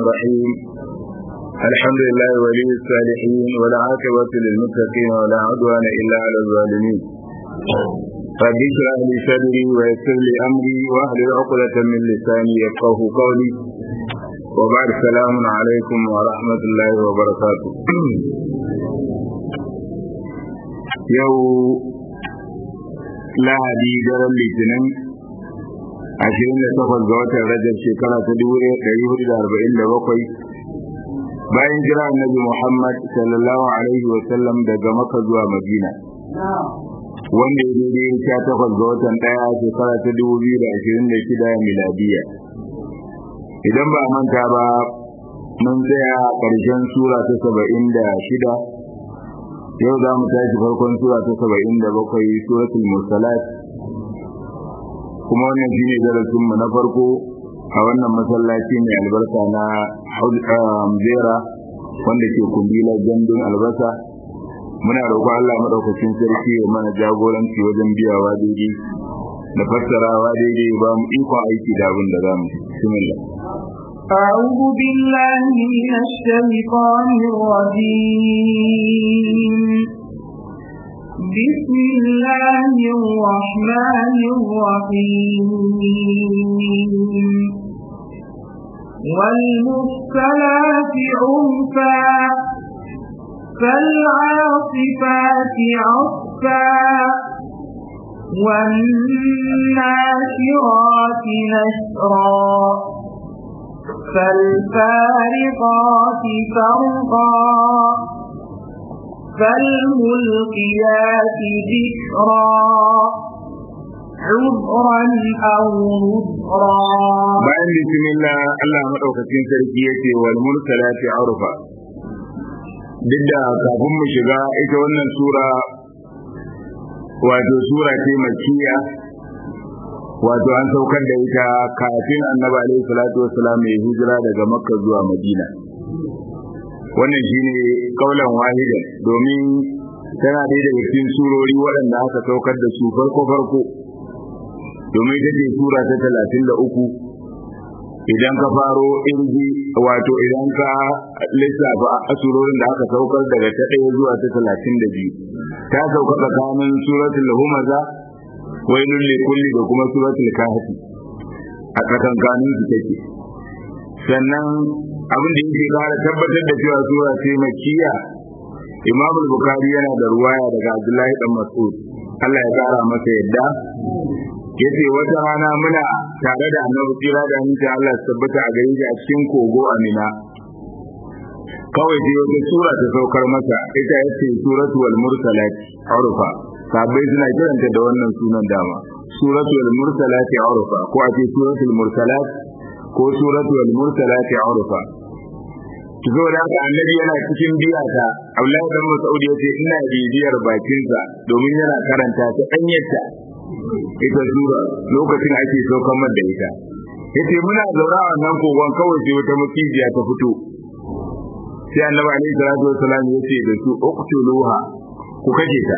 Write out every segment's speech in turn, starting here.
الرحيم الحمد لله ولي الصالحين ولا عاقبة للمتقين ولا عدوان إلا على الظالمين رب اشرح لي صدري ويسر لي أمري واحلل عقدة من لساني يفقه قولي وبعد السلام عليكم ورحمة الله وبركاته يو lahadi daren litinin ashirin da takwas ga watan rajab shekara ta dubu ɗaya ɗari hudu da arba'in da bakwai bayan jira annabi muhammad sallallahu alaihi wa sallam daga maka zuwa madina wanda ya daidai sha takwas ga watan ɗaya shekara ta dubu biyu da ashirin da shida miladiya idan ba manta ba mun tsaya ƙarshen sura ta saba'in da shida yau za mu tashi farkon sura ta saba'in da bakwai suratul mursalat kuma wannan shi ne darasinmu na farko a wannan masallaci mai albarka na zera wanda ke kundila gandun albasa muna roƙo Allah maɗaukacin sarki ya mana jagoranci wajen biyawa daidai da fassarawa daidai ba mu ikon aiki da abin da za mu bismillah أعوذ بالله من الشيطان الرجيم بسم الله الرحمن الرحيم والمرسلات عرفا فالعاصفات عصفا والناشرات نشرا فالفارقات فرقا فالملقيات ذكرا عذرا أو نذرا bayan bismillah Allah madaukakin sarki yace wal mursalati urfa duk da kafin mu shiga ita wannan sura wato sura ce makkiya wato an saukar da ita kafin annabi alaihi salatu wassalam ya hijira daga makka zuwa madina wannan shine kaulan wahidan domin tana ɗaya daga cikin surori waɗanda aka saukar da su farko farko domin ita ce sura ta talatin da uku idan ka faro irji wato idan ka lissafa asurorin da aka saukar daga ta ɗaya zuwa ta talatin da biyu ta sauka tsakanin suratul humaza wailul likulli da kuma suratul kahfi a tsakankanin su take sannan abin da yake kara tabbatar da cewa sura ce makkiya Imam Bukhari yana da ruwaya daga Abdullahi dan Mas'ud Allah ya kara masa yadda yace wata rana muna tare da Annabi tsira da aminci Allah ya tabbata a gare shi a cikin kogo Amina kawai sai wata sura ta saukar masa ita yace suratu wal mursalat urfa sabai suna kiranta da wannan sunan dama suratul mursalat urfa ko a ce suratul mursalat ko suratul mursalat urfa zo da haka annabi yana cikin biya ta Abdullahi dan Mas'ud yace ina bibiyar bakinsa domin yana karanta ta danyarta ita sura lokacin ake saukan da ita yace muna zaura a wannan kogon kawai sai wata macijiya ta fito sai annabi alaihi salatu wassalam yace da su uqtuluha ku kashe ta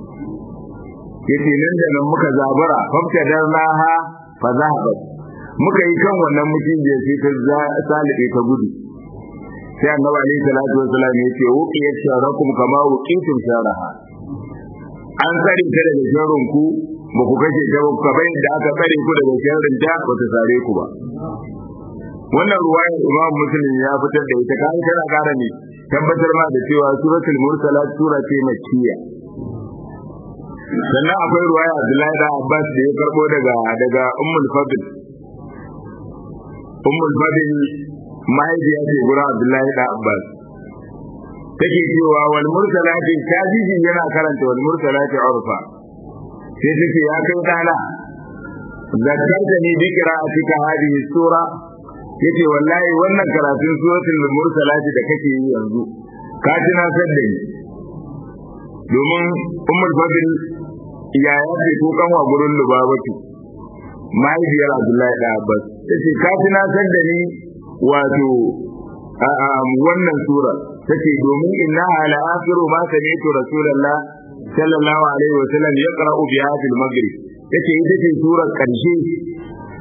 yace nan da nan muka zabara famta darnaha fa zahabat muka yi kan wannan macijiya sai ta salibe ta gudu sai annabi alaihi salatu wasallam ya ce wuqiyat sharakum kama wuqitum sharaha an tsare ta daga sharrin ku ba ku kashe ta ba kamar da aka tsare ku daga sharrin ta ba ta sare ku ba wannan ruwayar imam muslim ya fitar da ita kan tana kara ne tabbatar ma da cewa suratul mursalat sura ce makkiya sannan akwai ruwaya Abdullahi da Abbas da ya karbo daga daga Ummul Fadl Ummul Fadl mahaifiya ce gurin Abdullahi da Abbas take cewa wal mursalati tajiji yana karanta wal mursalati urfa sai take ya kai dana zakarta ni bi qira'atika hadhihi sura yace wallahi wannan karatun suratul mursalati da kake yi yanzu ka tunatar da ni domin ummul fadl ya yace ko kanwa gurin lubabatu mahaifiyar Abdullahi da Abbas tace ka tunatar da ni wato wannan sura tace domin inna ala akhiru ma sami'tu rasulullah sallallahu alaihi wa sallam yaqra'u bi hadhihi al-maghrib tace ita ce surar karshe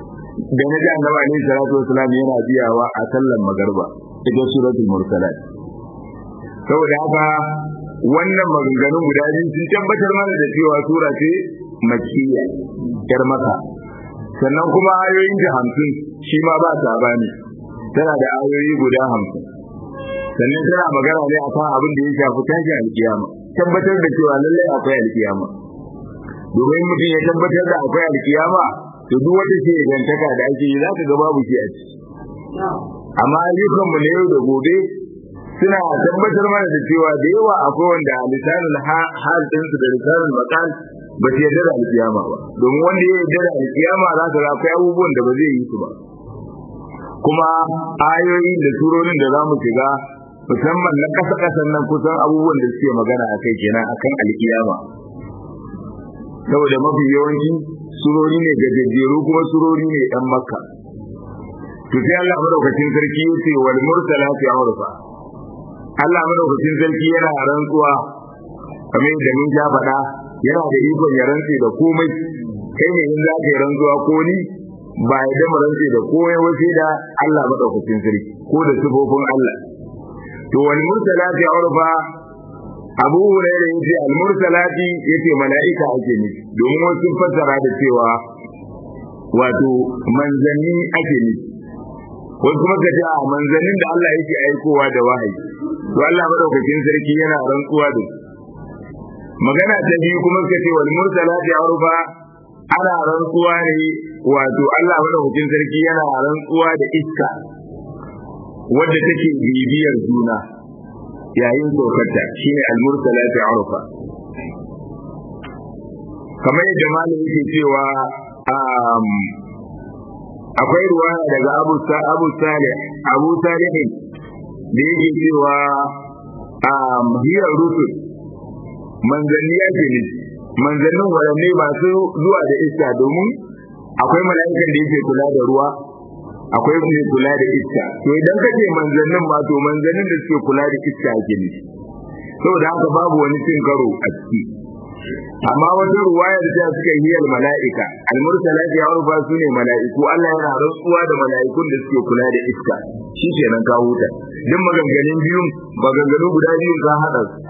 da na ji annabi alaihi salatu wasalam yana biyawa a sallan magarba ita suratul mursalat saboda haka wannan maganganun guda biyu sun tabbatar mana da cewa sura ce makkiya yar maka sannan kuma ayoyin ta hamsin shi ma ba sabani tana da ayoyi guda hamsin sannan tana magana ne akan abin da ya shafi tashin alkiyama tabbatar da cewa lallai akwai alkiyama domin mutum ya tabbatar da akwai alkiyama to duk wata ce gantaka da ake yi za ka ga babu shi a ciki amma ayyukanmu na yau da gobe suna tabbatar mana da cewa da yawa akwai wanda a lisanin hal ɗinsu da lisanin makal ba su yarda da alkiyama ba domin wanda ya yarda da alkiyama za ka ga akwai abubuwan da ba zai yi su ba kuma ayoyi da surorin da za mu shiga musamman na ƙasa ƙasan nan kusan abubuwan da suke magana a kai kenan akan alkiyama saboda mafi yawanci surori ne gajejjeru kuma surori ne ɗan makka to sai Allah madaukakin sarki ya ce wal mursalati urfa Allah madaukakin sarki yana rantsuwa kamar yadda mun ja faɗa yana da ikon ya rantse da komai kai ne in za ka yi rantsuwa ko ni ba ya dama rantse da komai wace da Allah madaukakin sarki ko da sifofin Allah to wal mursalati urfa Abu Hurairah yace al mursalati yace mala'ika ake nufi domin wasu sun fassara da cewa wato manzanni ake nufi wasu kuma ka ce a manzannin da Allah yake aikowa da wahayi to Allah madaukakin sarki yana rantsuwa da su magana ta biyu kuma ka ce wal mursalati urfa ana rantsuwa ne wato Allah madaukakin sarki yana rantsuwa da iska wadda take bibiyar juna yayin saukarta shine al mursalati urfa kamar yadda malam yake cewa akwai ruwaya daga Abu Abu Salih Abu Salih da yake cewa hiyar rusul manzanni yake ne manzannin waɗanne masu zuwa da iska domin akwai mala'ikan da yake kula da ruwa akwai mai kula da iska to idan ka ce manzannin ma to manzannin da suke kula da iska ake ne saboda haka babu wani cin karo a ciki amma wata ruwaya da ta suka yi al mala'ika al mursalat ya rufa su ne mala'iku Allah yana rantsuwa da mala'ikun da suke kula da iska shi kenan ka huta duk maganganun biyun maganganu guda biyun ka hada su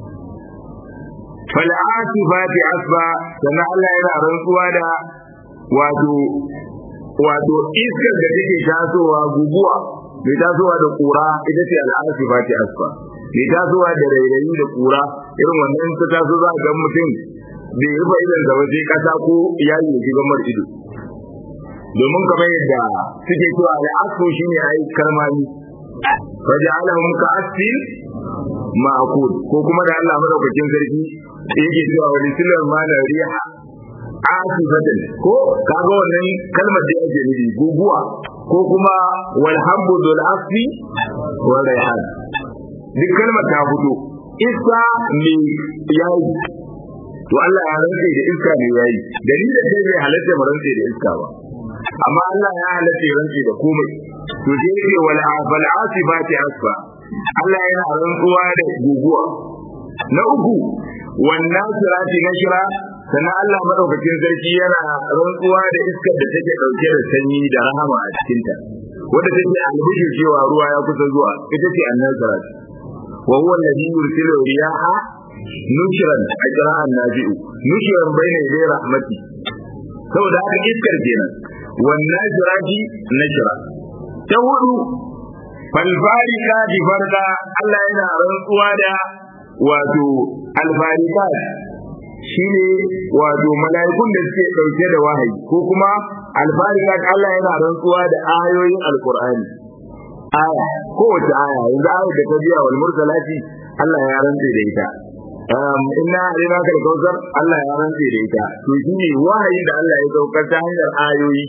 fal asifati asba sannan Allah yana rantsuwa da wato wato iskar da take tasowa guguwa mai tasowa da kura ita ce al asifati asba mai tasowa da rairayi da kura irin wannan ta taso za ga mutum bai rufe idan da waje kasa ko iyali ya shiga mar ido domin kamar yadda suke cewa da asko shine ai karmami faja'alahum ka asfin ma'kul ko kuma da Allah madaukakin sarki yake cewa wani silar ma na riha asifatan ko kaga wannan kalmar da yake nufi guguwa ko kuma wal habbu dul asfi wal rayhan duk kalmar ta fito iska ne yayi to Allah ya rantse da iska ne yayi dalilin da bai halatta mu rantse da iska ba amma Allah ya halatta ya rantse da komai to sai yake wal afal asibati asfa Allah yana rantsuwa da guguwa na uku wannan sirati nashra sannan Allah madaukakin sarki yana rantsuwa da iskar da take dauke da sanyi da rahama a cikinta wanda take albishir cewa ruwa ya kusa zuwa ita ce annan sirati وهو الذي يرسل الرياح نشرا أجراء الناجئ نشرا بين يدي رحمتي saboda haka iskar kenan wannan jiraji na jira ta hudu falfarika di farka Allah yana rantsuwa da wato alfarika shine wato mala'ikun da suke dauke da wahayi ko kuma alfarika Allah yana rantsuwa da ayoyin alqur'ani aya kowace aya yanzu ayar da ta biya wal mursalati Allah ya rantse da ita inna alina kal kausar Allah ya rantse da ita to shine wahayin da Allah ya saukar ta hanyar ayoyi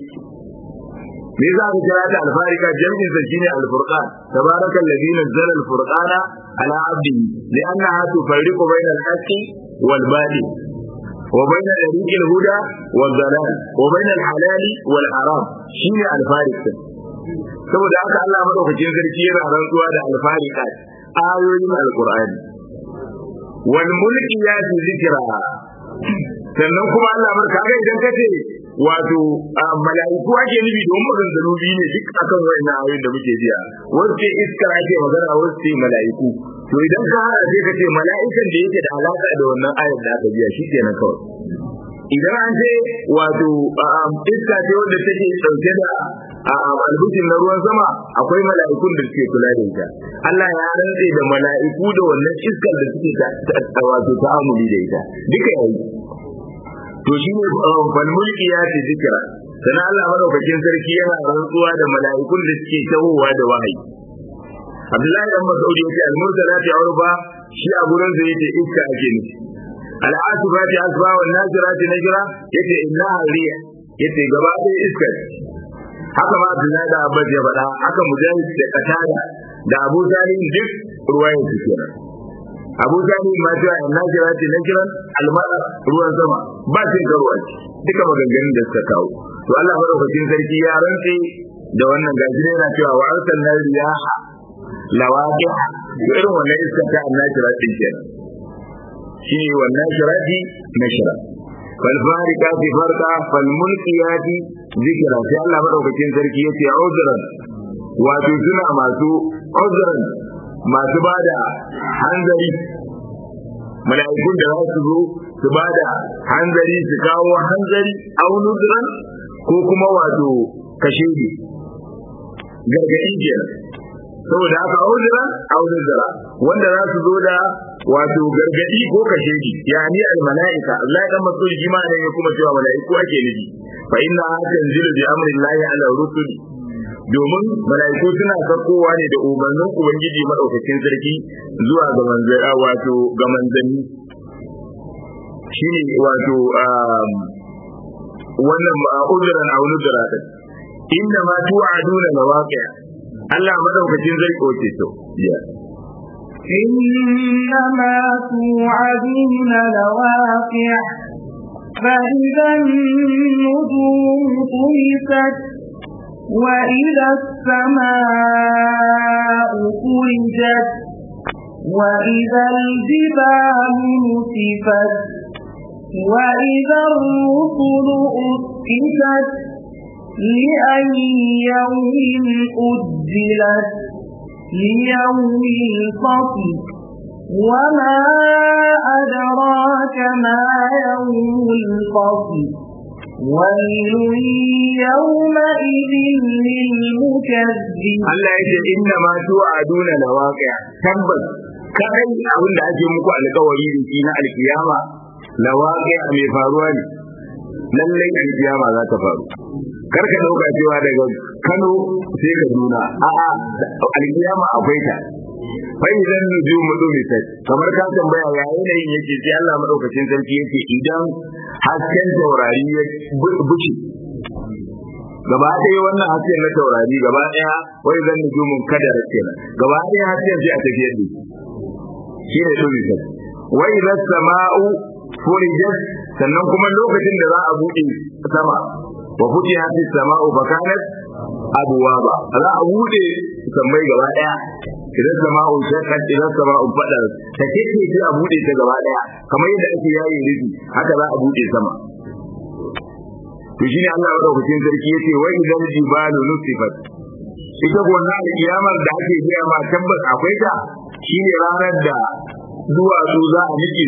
me za ka kira ta alfarika jami'in sa shine alfurqan tabarakal ladhi nazzala alfurqana ala abdihi li'annaha tufarriqu bayna al-haqqi wal batil وبين طريق الهدى والضلال وبين الحلال والحرام شيء الفارق saboda haka Allah madaukakin sarki yana rantsuwa da alfarika ayoyin alqur'ani wal mulki ya fi zikra sannan kuma Allah barka ga idan kace wato mala'iku ake nufi don maganganu biyu ne duk akan wayannan ayoyin da muke biya wasu ce iska ake magana wasu ce mala'iku to idan ka hada sai ka ce mala'ikan da yake da alaka da wannan ayar da aka biya shi kenan kawai idan an ce wato iska ce wanda take dauke da albushin na ruwan sama akwai mala'ikun da suke kula da ita Allah ya rantse da mala'iku da wannan iskar da suke ta wato ta'amuli da ita duka yayi to shi ne falmulki ya ce zikira sannan Allah madaukakin sarki yana rantsuwa da mala'ikun da suke tahowa da wahayi Abdullahi dan Mas'ud yace al-mursalati urba shi a gurin da yace iska ake nufi al-asifati asfa wa najirati najra yace inna riya yace gaba ɗaya iska haka ma Abdullahi da Abbas ya faɗa haka Mujahid da Qatada da Abu Salim duk ruwayan su kenan Abu Salim ma cewa inna jirati najran al-mara ruwan sama ba cin karuwa duka maganganun da suka kawo to Allah madaukakin sarki ya rantse da wannan gaji yana cewa wa arsalna riyaha lawaqiha to irin wannan iska ta annashira din kenan shi wannan shirati nashra fal farikati farqa fal mulkiyati zikra sai Allah madaukakin sarki yace uzran wato suna masu uzran masu bada hanzari mala'ikun da za su zo su bada hanzari su kawo hanzari au nuzran ko kuma wato kashe gargaɗi kenan saboda haka auzira auzira wanda za su zo da wato gargadi ko kashe ji yani al malaika Allah dan masul jima ne ya kuma cewa malaiku ake nufi fa inna tanzilu bi amri Allah ala rusuli domin malaiku suna sakowa ne da umarnin ubangiji madaukakin sarki zuwa ga manzara wato ga manzanni shine wato wannan uzran aw nudra inna ma tu'aduna lawaqi' Allah madaukakin zai koce to إنما توعدون لواقع فإذا النجوم طمست وإذا السماء فرجت وإذا الجبال نسفت وإذا الرسل أسكتت لأي يوم أجلت ليوم الفصل وما أدراك ما يوم الفصل ويل يومئذ للمكذبين Allah ya ce inna ma tu'aduna lawaqi' tabbas kai abin da ake muku alƙawari da shi na alkiyama lawaqi' mai faruwa ne lallai alkiyama za ta faru kar ka dauka cewa daga Kano sai ka nuna a'a alkiyama akwai ta fa idan nujumu dumisat kamar ka tambaya ya yanayin yake sai Allah madaukakin sarki yake idan hasken taurari ya buce gaba ɗaya wannan hasken na taurari gaba ɗaya wai zan nujumun kadara kenan gaba ɗaya hasken sai a tafiyar da shi ne dumisat wai idan sama'u furijat sannan kuma lokacin da za a buɗe sama wa futihat as-sama'u fa kanat abwaba za a buɗe sammai gaba daya idan sama'u shaqqat idan sama'u fadar ta kike sai a buɗe ta gaba daya kamar yadda ake yayi rufi haka za a buɗe sama to shine Allah madaukakin sarki yace wa idan jibalu nusifat ita wannan kiyamar da ake biya ma tabbas akwai ta shine ranar da duwatsu za a nike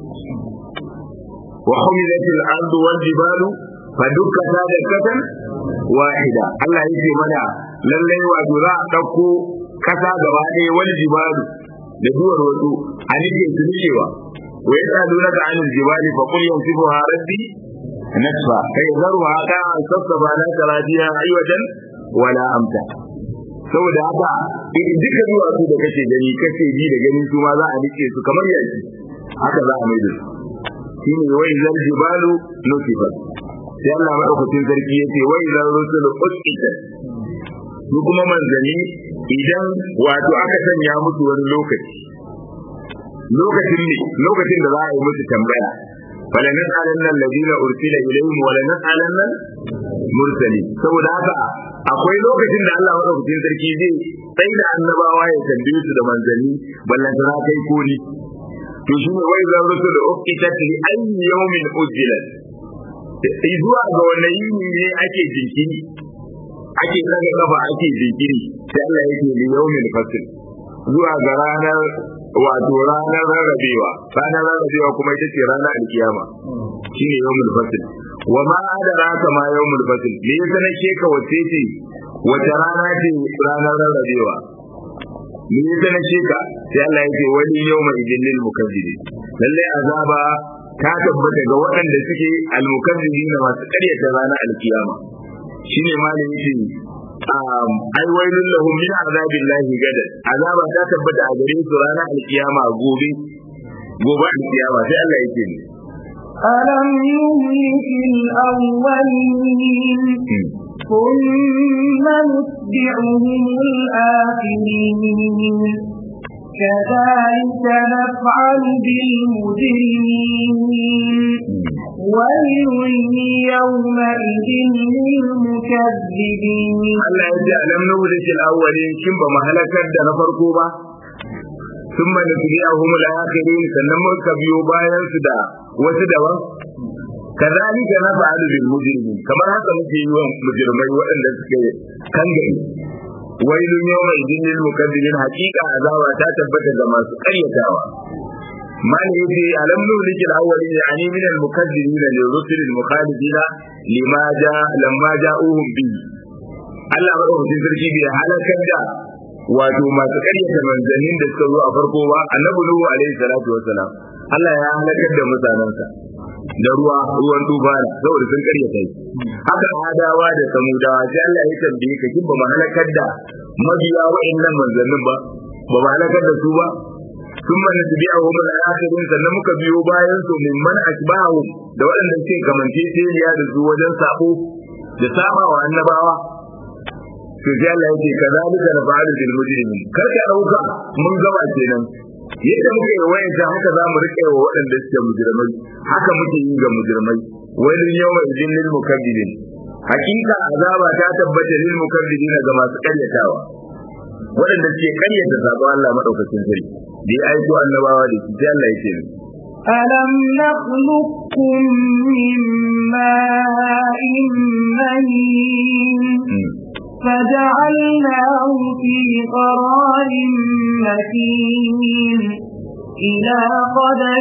wa humilatil ardu wal jibalu fadukkata da katan wahida Allah ya ce mana lallai wato za a ɗauko kasa gaba ɗaya wani jibalu da duwar wasu a nike su nikewa wa yasa duna da anil jibali fa qul yansifuha rabbi nasfa kai zarwa ka an sassaba la taradiya ayyatan wala amta saboda haka duka duwatsu da kake gani kake ji da gani su ma za a nike su kamar yaki haka za a mai da su shine wai zal jibalu nusifat sai Allah madaukakin sarki yace wai zal rusulu usqita su kuma manzani idan wato aka sanya musu wani lokaci lokacin ne lokacin da za a yi musu tambaya fala nas'alanna alladhina ursila ilayhim wa la nas'alanna mursali saboda haka akwai lokacin da Allah madaukakin sarki zai sai da annabawa ya tambaye su da manzanni ballantana kai koli to shi ne wai zan rusu da ukitat li ayyi yawmin ujilat zuwa ga wannan yini ne ake jinkiri ake kaga kafa ake jinkiri sai Allah yake li yawmil fasl zuwa ga ranar wato ranar rarrabewa ranar rarrabewa kuma ita ce ranar alkiyama shine yawmul fasl wa ma adraka ma yawmul fasl me yasa nake ka wace ce wace rana ce ranar rarrabewa me yasa nake ka sai Allah yake wani yawma idin lil mukazzibin lalle azaba ta tabbata ga waɗanda suke almukazzibin masu ƙaryata ranar alkiyama shine malam yake ai wailun lahum min azabillahi gada azaba ta tabbata a gare su ranar alkiyama gobe gobe alkiyama sai Allah yake ne ألم يهلك الأولين ثم نتبعهم الآخرين كذلك نفعل بالمجرمين ويل يومئذ للمكذبين Allah ya ce alam nuhlik al-awwalin kin ba mahalakar da na farko ba thumma nutbi'ahum al-akhirin sannan muka biyo bayan su da wasu daban kazalika naf'alu bil mujrimin kamar haka muke yi wa mujrimai waɗanda suke kangare wailun yawma idin lil mukazzibin haqiqa azaba ta tabbata ga masu ƙaryatawa man yace alam nuhlik al-awwalin yani min al-mukazzibin lil rusul al-mukhalifina lima ja lamma ja'uhum bihi Allah madaukakin sarki bai halakar da wato masu ƙaryata manzannin da suka zo a farko ba annabi Nuhu alaihi salatu wassalam Allah ya halakar da mutanensa da ruwa ruwan tufana saboda sun ƙaryata shi haka adawa da samudawa sai Allah ya tambaye ka kin ba mu halakar da mabiya wa'annan manzannin ba ba mu halakar da su ba sun mana su biya wa mana akhirin sannan muka biyo bayan su min man asbahu da waɗanda suke kamance da su wajen sabo da saba wa annabawa to sai Allah yake kazalika na fa'alu bil mujrimin kar ka dauka mun gaba kenan yadda muke yi wayan ta haka za mu rike wa waɗanda suke mujrimai haka muke yi ga mujrimai wani yawa idin lil mukaddibin hakika azaba ta tabbata lil mukaddibin ga masu karyatawa waɗanda suke karyata sabon Allah madaukakin sarki da ya aiko annabawa da shi sai Allah yake ألم نخلقكم من ماء مهين فجعلناه في قرار مكين إلى قدر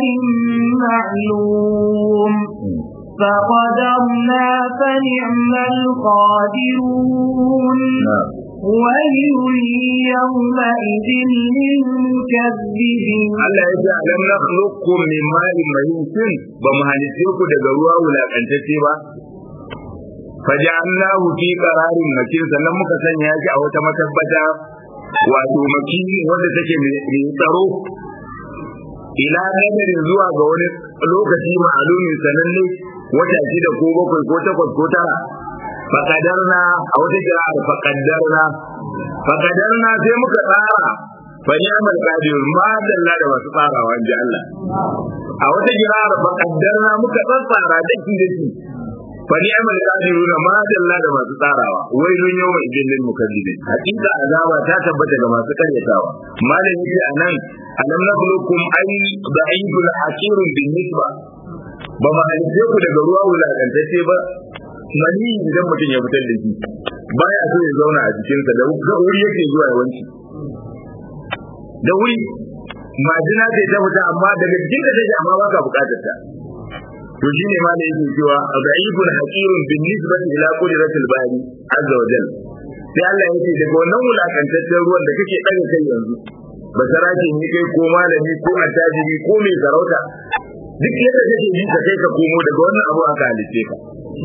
معلوم فقدرنا فنعم القادرون ويل يومئذ للمكذبين Allah ya ce alam nakhluqukum min ma'in mahin shin ba mu halice ku daga ruwa wulakantacce ba faja'alnahu fi qararin makin sannan muka sanya shi a wata matabbata wato makini wanda take mai tsaro ila nadarin zuwa ga wani lokaci ma'alumin sananne wata shida ko bakwai ko takwas ko tara faqadarna a wata kira'ar faqadarna faqadarna sai muka tsara fa ni'mal qadir ma dalla da masu tsarawa inji Allah a wata kira'ar faqadarna muka tsara daki daki fa ni'mal qadirun ma dalla da masu tsarawa wailun yawma idin lil mukazzibin hakika azaba ta tabbata ga masu karyatawa malam yace anan alam nakhluqukum ay da'ibul hakirun bin nisba ba ma halice ku daga ruwa wulakantacce ba mani idan mutum ya fitar da shi baya so ya zauna a jikinsa da wuri yake zuwa yawanci da wuri majina ce ta fita amma daga jikin da take amma baka bukatar ta to shine ma da yake cewa da'ibun haqirun bin nisbati ila qudratil bari azza wa jalla sai Allah yake daga wannan wulakantaccen ruwan da kake daga kai yanzu basarake ne kai ko malami ko attajiri ko mai sarauta duk yadda kake ji ka kai ka komo daga wannan abu aka halice ka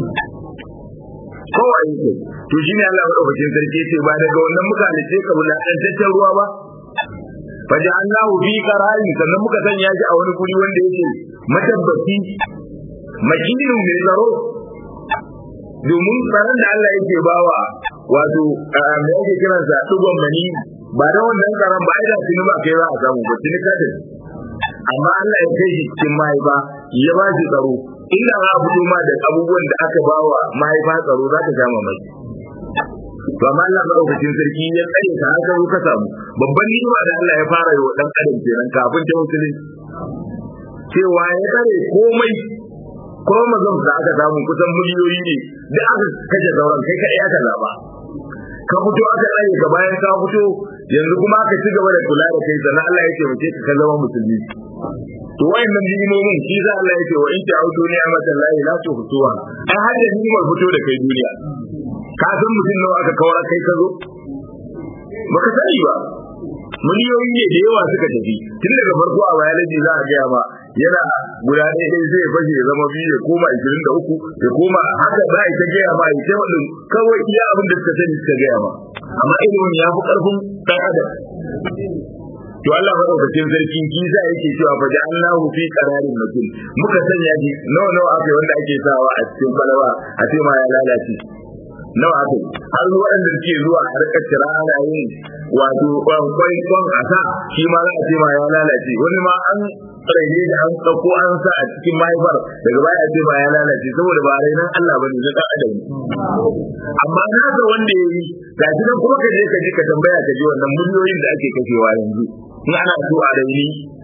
kowa yake to shine Allah madaukakin sarki ce ba daga wannan muka halice ka wulakantaccen ruwa ba faja'alnahu fi qararin sannan muka sanya shi a wani guri wanda yake matabbaci makinin mai tsaro domin tsaron da Allah yake bawa wato me yake kiran sa dugon mani ba da wannan tsaron ba da tuni ba kai za a samu ba tuni kada amma Allah ya kai shi cikin mahaifa ya ba shi tsaro inda za a fito ma da abubuwan da aka bawa mahaifa tsaro za ka gama mai to amma Allah madaukakin sarki ya tsare ka haka ka samu babban ni'ima da Allah ya fara yi wa dan adam kenan kafin ta musulunci cewa ya tsare komai chromosomes da aka samu kusan miliyoyi ne da aka kashe sauran kai kaɗai aka zaba ka fito aka tsaye ka bayan ka fito yanzu kuma aka ci gaba da kula da kai sannan Allah ya taimake ka ka zama musulmi to wayannan ni'imomin shi za Allah ya ce wa in ta'udu ni'matan lahi la tuhsuha ai har da ni'imar fito da kai duniya ka san mutum nawa aka kawar kai ka zo baka sani ba miliyoyi ne da yawa suka tafi tun daga farko a biology za a gaya ma yana guda ɗaya ɗaya zai fashe ya zama biyu ya koma ishirin da uku ya koma haka za a yi ta gaya ma ya ta kawai iya abin da suka sani suka gaya ma amma ilimin ya fi ƙarfin ɗan adam to Allah madaukakin sarki kisa yake cewa fa ja'alnahu fi qararin makin muka sanya shi nawa nawa aka wanda ake sawa a cikin kwalaba a ce ma ya lalace nawa aka har waɗanda suke zuwa a harkar tira ana yin wato kwai kwan a sa shi ma za a ce ma ya lalace wani ma an raine da an ɗauko an sa a cikin mahaifar daga baya a ce ma ya lalace saboda ba rainan Allah bane na ɗan adam amma na ga wanda ya yi ga shi nan kuma ka je ka je ka tambaya ka ji wannan miliyoyin da ake kashewa yanzu in ana so a raini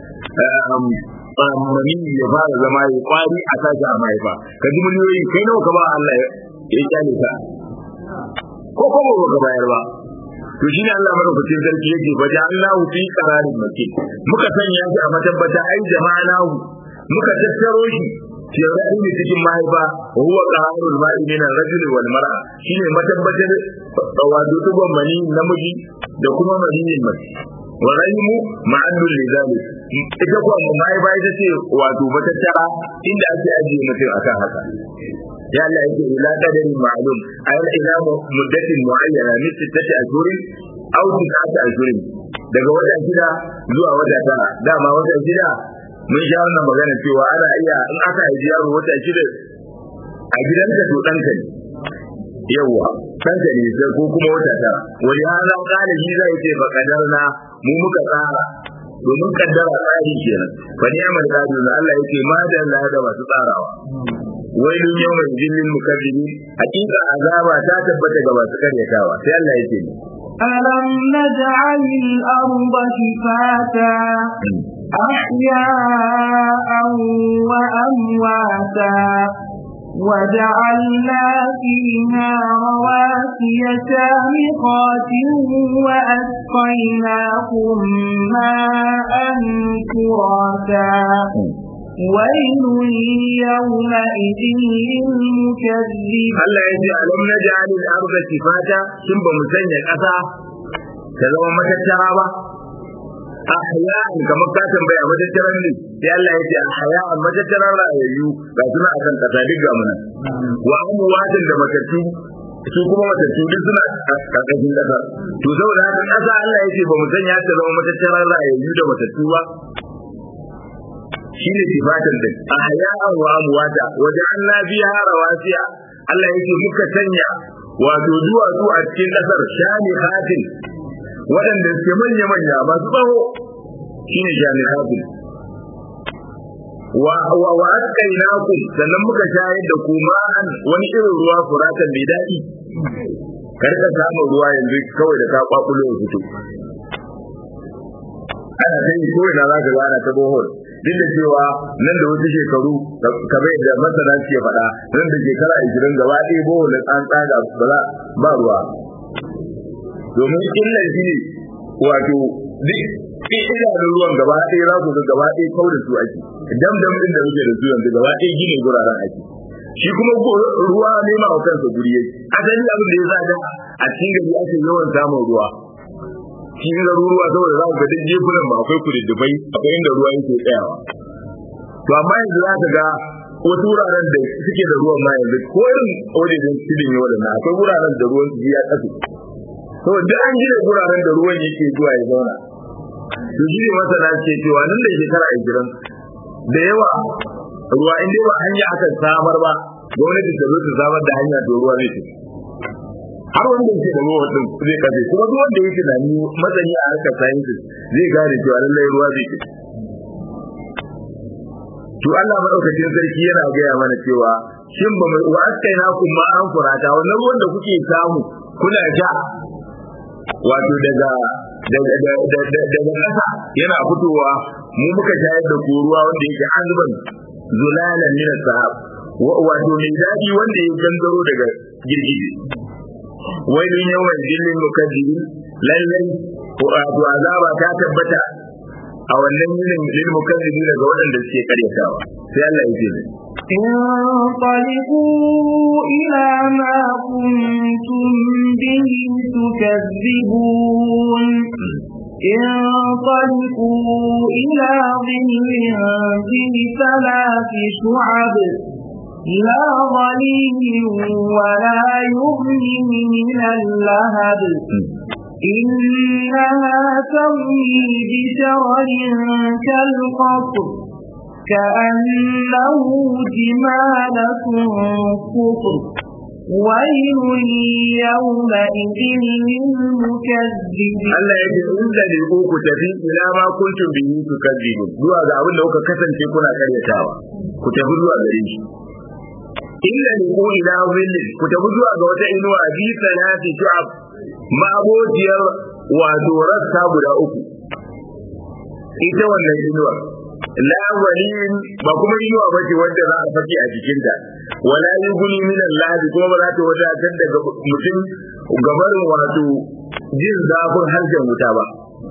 mani ya fara zama ya kwari a sashi a mahaifa ka ji miliyoyi kai nawa ka ba Allah ya kyale ka ko kuma ba ka bayar ba to shine Allah madaukakin sarki yake fa ja'alnahu fi qararin makin muka sanya shi a matabbata ai jama'anahu muka tattaro shi fi rahimi cikin mahaifa wa huwa qararul ma'i min ar-rajul wal mar'a shine matabbatar wato tuban mani namiji da kuma maniyin mace wa rahimu ma'annul lidalik ita kuwa mahaifa ita ce wato matattara inda ake ajiye mutum akan haka ya Allah yake ila qadarin ma'lum ay ila muddatin muayyana min sittati ashhurin aw tis'ati ashhurin daga wata shida zuwa wata tara dama wata shida mun sha wannan magana cewa ana iya in aka haifi yaro wata shida a gidanka to ɗanka ne yawwa ɗanka ne sai ko kuma wata tara wani halin galibi zai ce fa kadarna mu muka tsara domin kaddara tsari kenan fa ni'mal qadir Allah yake ma da Allah da masu tsarawa wailun yawmin jillil mukazzibi hakika azaba ta tabbata ga masu karyatawa sai Allah yake ni ألم نجعل الأرض كفاتا أحياء وأمواتا وجعلنا فيها رواسي شامخات وأسقيناكم ماء فراتا ويل يومئذ للمكذبين Allah ya ce alam naj'al al-ardha kifata kin ba mu sanya kasa ta zama matattara ba ahya'an kamar ka tambaya matattaran ne sai Allah ya ce ahya'an matattaran rayayyu ga suna akan kasa duk ga muna wa amwatin da matattu su kuma matattu duk suna karkashin kasa to saboda haka kasa Allah ya ce ba mu sanya ta zama matattaran rayayyu da matattu ba shine sifatin din ahya'an wa amwata wajen Allah biya rawasiya Allah yake muka sanya wato duwatsu a cikin kasar shani hatin waɗanda suke manya manya masu tsawo shine shani hatin wa wa wa asqainakum sannan muka shayar da ku ma'an wani irin ruwa furatan mai daɗi karka samu ruwa yanzu kawai da ka kwakulo ya fito ana sai ko ina za ka gana ta bohol duk da cewa nan da wasu shekaru kamar da masana ke faɗa nan da shekara ashirin gaba ɗaya boholin an tsaga ba za ba ruwa domin illar shi ne wato duk idanun ruwan gaba ɗaya za ku ga gaba ɗaya kau da su ake dam dam ɗin da muke da su yanzu gaba ɗaya gine guraren ake shi kuma ruwa nema wa kansa guri yake asali abin da ya sa da a cikin gari ake yawan samun ruwa cikin garuruwa saboda za ku ga duk jekunan ba akwai kududdufai akwai inda ruwa yake tsayawa to amma yanzu za ka ga wasu wuraren da suke da ruwan ma yanzu ko irin wajen tudun yau da na akwai wuraren da ruwan su ya kasu saboda duk an gina wuraren da ruwan yake zuwa ya zauna to shi ne masana ce cewa nan da shekara ashirin da yawa ruwa in dai ba hanya aka samar ba gwamnati ta zo ta samar da hanya to ruwa zai tafi har wanda yake da ruwa din zai kafe kuma duk wanda yake da ni matsayi a harkar sciences zai gane cewa lallai ruwa zai kafe to Allah madaukakin sarki yana gaya mana cewa shin ba mu wa askaina kun ma an furata wannan ruwan da kuke samu kuna sha wato daga daga daga ƙasa yana fitowa mu muka shayar da ku ruwa wanda yake azban zulalan min sahab wato mai daɗi wanda ya gangaro daga girgije wailun yawan jillin mukaddimin lallai wato azaba ta tabbata a wannan yinin lil mukaddimin daga waɗanda suke karyatawa sai Allah ya ce انطلقوا إلى ما كنتم به تكذبون انطلقوا إلى ظل ذي ثلاث شعب لا ظليل ولا يغني من اللهب إنها ترمي بشرر كالقصر كأنه جمالة صفر ويل يومئذ للمكذبين Allah ya ce in da ne ku ku tafi ila ma kuntum bihi tukadzibun zuwa ga abin da kuka kasance kuna karyatawa ku tafi zuwa gare shi illa ne ku ila zillin ku tafi zuwa ga wata inuwa bi salati shu'ab ma'abociyar wato rassa guda uku ita wannan inuwa la walin ba kuma inuwa bace wanda za a fake a jikinta wala yughni min Allah kuma ba za ta wadatar daga mutum gabarin wato jin zafin harshen wuta ba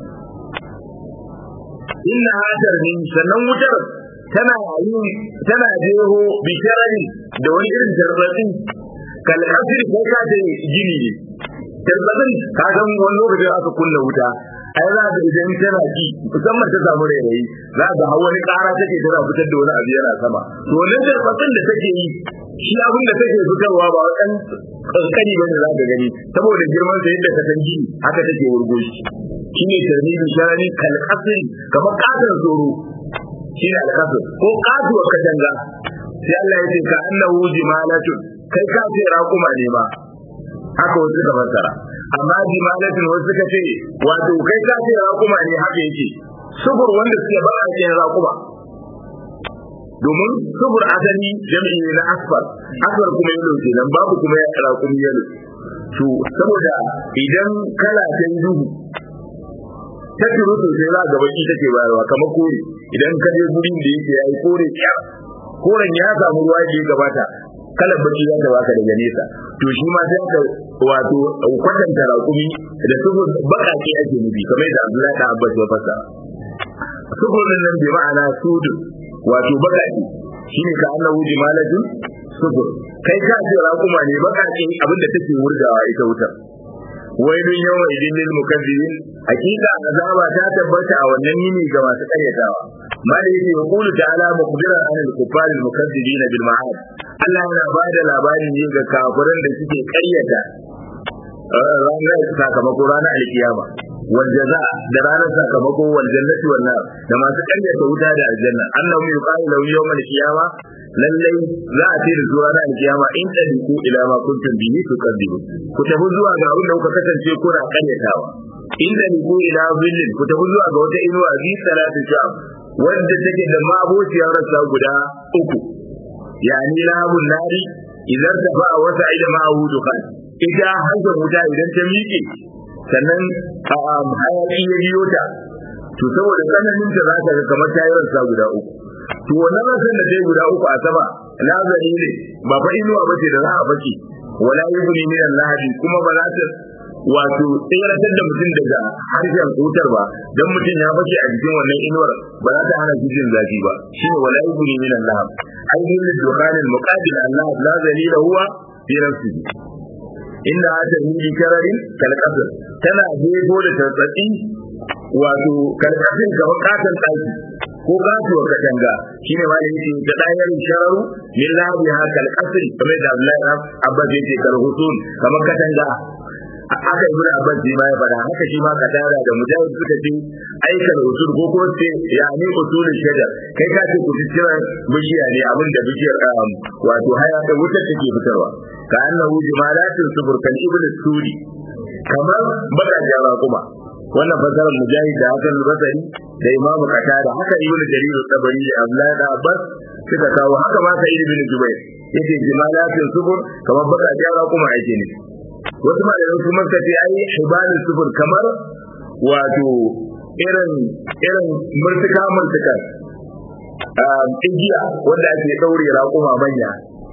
inna hatar ne sannan wutar tana yi tana jeho bisharari da wani irin tarbatsi kalkasir ko ka ce gini ne tarbatsin ka san wani lokacin aka kunna wuta ai za ka idan tana ki musamman ta samu rairayi za ka hawa wani kara take tana fitar da wani abu yana sama to wannan tarbatsin da take yi shi abin da take fitarwa ba wadan kankani ba ne za ka gani saboda girman sa yadda ka san gini haka take wurgo shi shine tarbiyyar sharani kalkasir kamar katon tsoro shi ne alkasir ko katuwa katanga sai Allah ya ce ka annahu jimalatun kai ka ce raƙuma ne ba haka wasu suka fassara amma jimalatun wasu suka ce wato kai ka ce raƙuma ne haka yake subur wanda suke ba a cikin raƙuma domin subur asali jami'i ne na asfar asfar kuma yalo kenan babu kuma ya raƙumi yalo to saboda idan kala ta yi duhu ta turu sosai za ga baki take bayarwa kamar kore idan ka je gurin da yake yayi kore kyar koren ya samu ruwa da ya gabata kalar baki za ta baka daga nesa to shi ma sai ka wato kwatanta raƙumi da su baƙaƙe ake nufi kamar da Abdullahi da Abbas ya fasa sufurin nan bi ma'ana sudu wato baƙaƙe shine ka annahu jimalatun sufur kai ka ce raƙuma ne baƙaƙe abinda take wurgawa ita wutar wailun yawan idin lil mukazzibin hakika azaba ta tabbata a wannan yini ga masu karyatawa mali yake yaqulu ta'ala mukhbiran an al kuffar al mukazzibin bil ma'ad Allah yana ba da labarin ne ga kafiran da suke karyata ranar sakamako ranar alkiyama wal jaza da ranar sakamako wal jannati wal nar da masu karyata wuta da aljanna annahu yuqalu lahu yawm al qiyama lallai za a ce da su ranar alkiyama in tadiku ila ma kuntum bihi tukadibu ku tafi zuwa ga abin da kuka kasance kuna karyatawa in tadiku ila zillin ku tafi zuwa ga wata inuwa bi salatu shab wanda take da mabociyar rassa guda uku yani labun nari idan ta ba wata ida ma hudu kan ita hankali wuta idan ta miƙe sannan hayaki ya biyo ta to saboda tsananin ta za ka ga kamar ta yi rassa guda uku to wannan rasan da ta yi guda uku a sama lazari ne ba fa inuwa ba ce da za a baki wala yughni min al-lahadi kuma ba za ta wato tsiratar da mutum daga harshen wutar ba dan mutum ya bace a jikin wannan inuwar ba za ta hana shi jin zafi ba shine wala yughni min al-lahab ai bil dukhan al-muqabil Allah la zalila huwa fi nafsihi inda hata hili kararin kalkasar tana jefo da tartsatsi wato karkashin kamar katon ɗaki ko kasuwa katanga shine ma yake da dayar shararu min lahi ha kal asri kamar da Abdullahi Abbas yake karhusun kamar katanga aka ibnu Abbas ji ma ya fada haka shi ma katara da mujahid suka ce aikal usul ko ko ce ya ne usul shajar kai ka ce kuciran bishiya ne abin da bishiyar wato haya da wutar take fitarwa ka annahu jimalatin subur kal ibnu sudi kamar baka jara kuma wannan fasarar mujahid da hakan basari da imam qatada haka ibn jarir tabari da abdullah da abbas suka kawo haka ma sai ibn jubair yace jimalatin subur kamar baka jara kuma ake ne wasu malaman kuma suka ce ai hibalul subur kamar wato irin irin murtuka murtuka igiya wanda ake daure raƙuma manya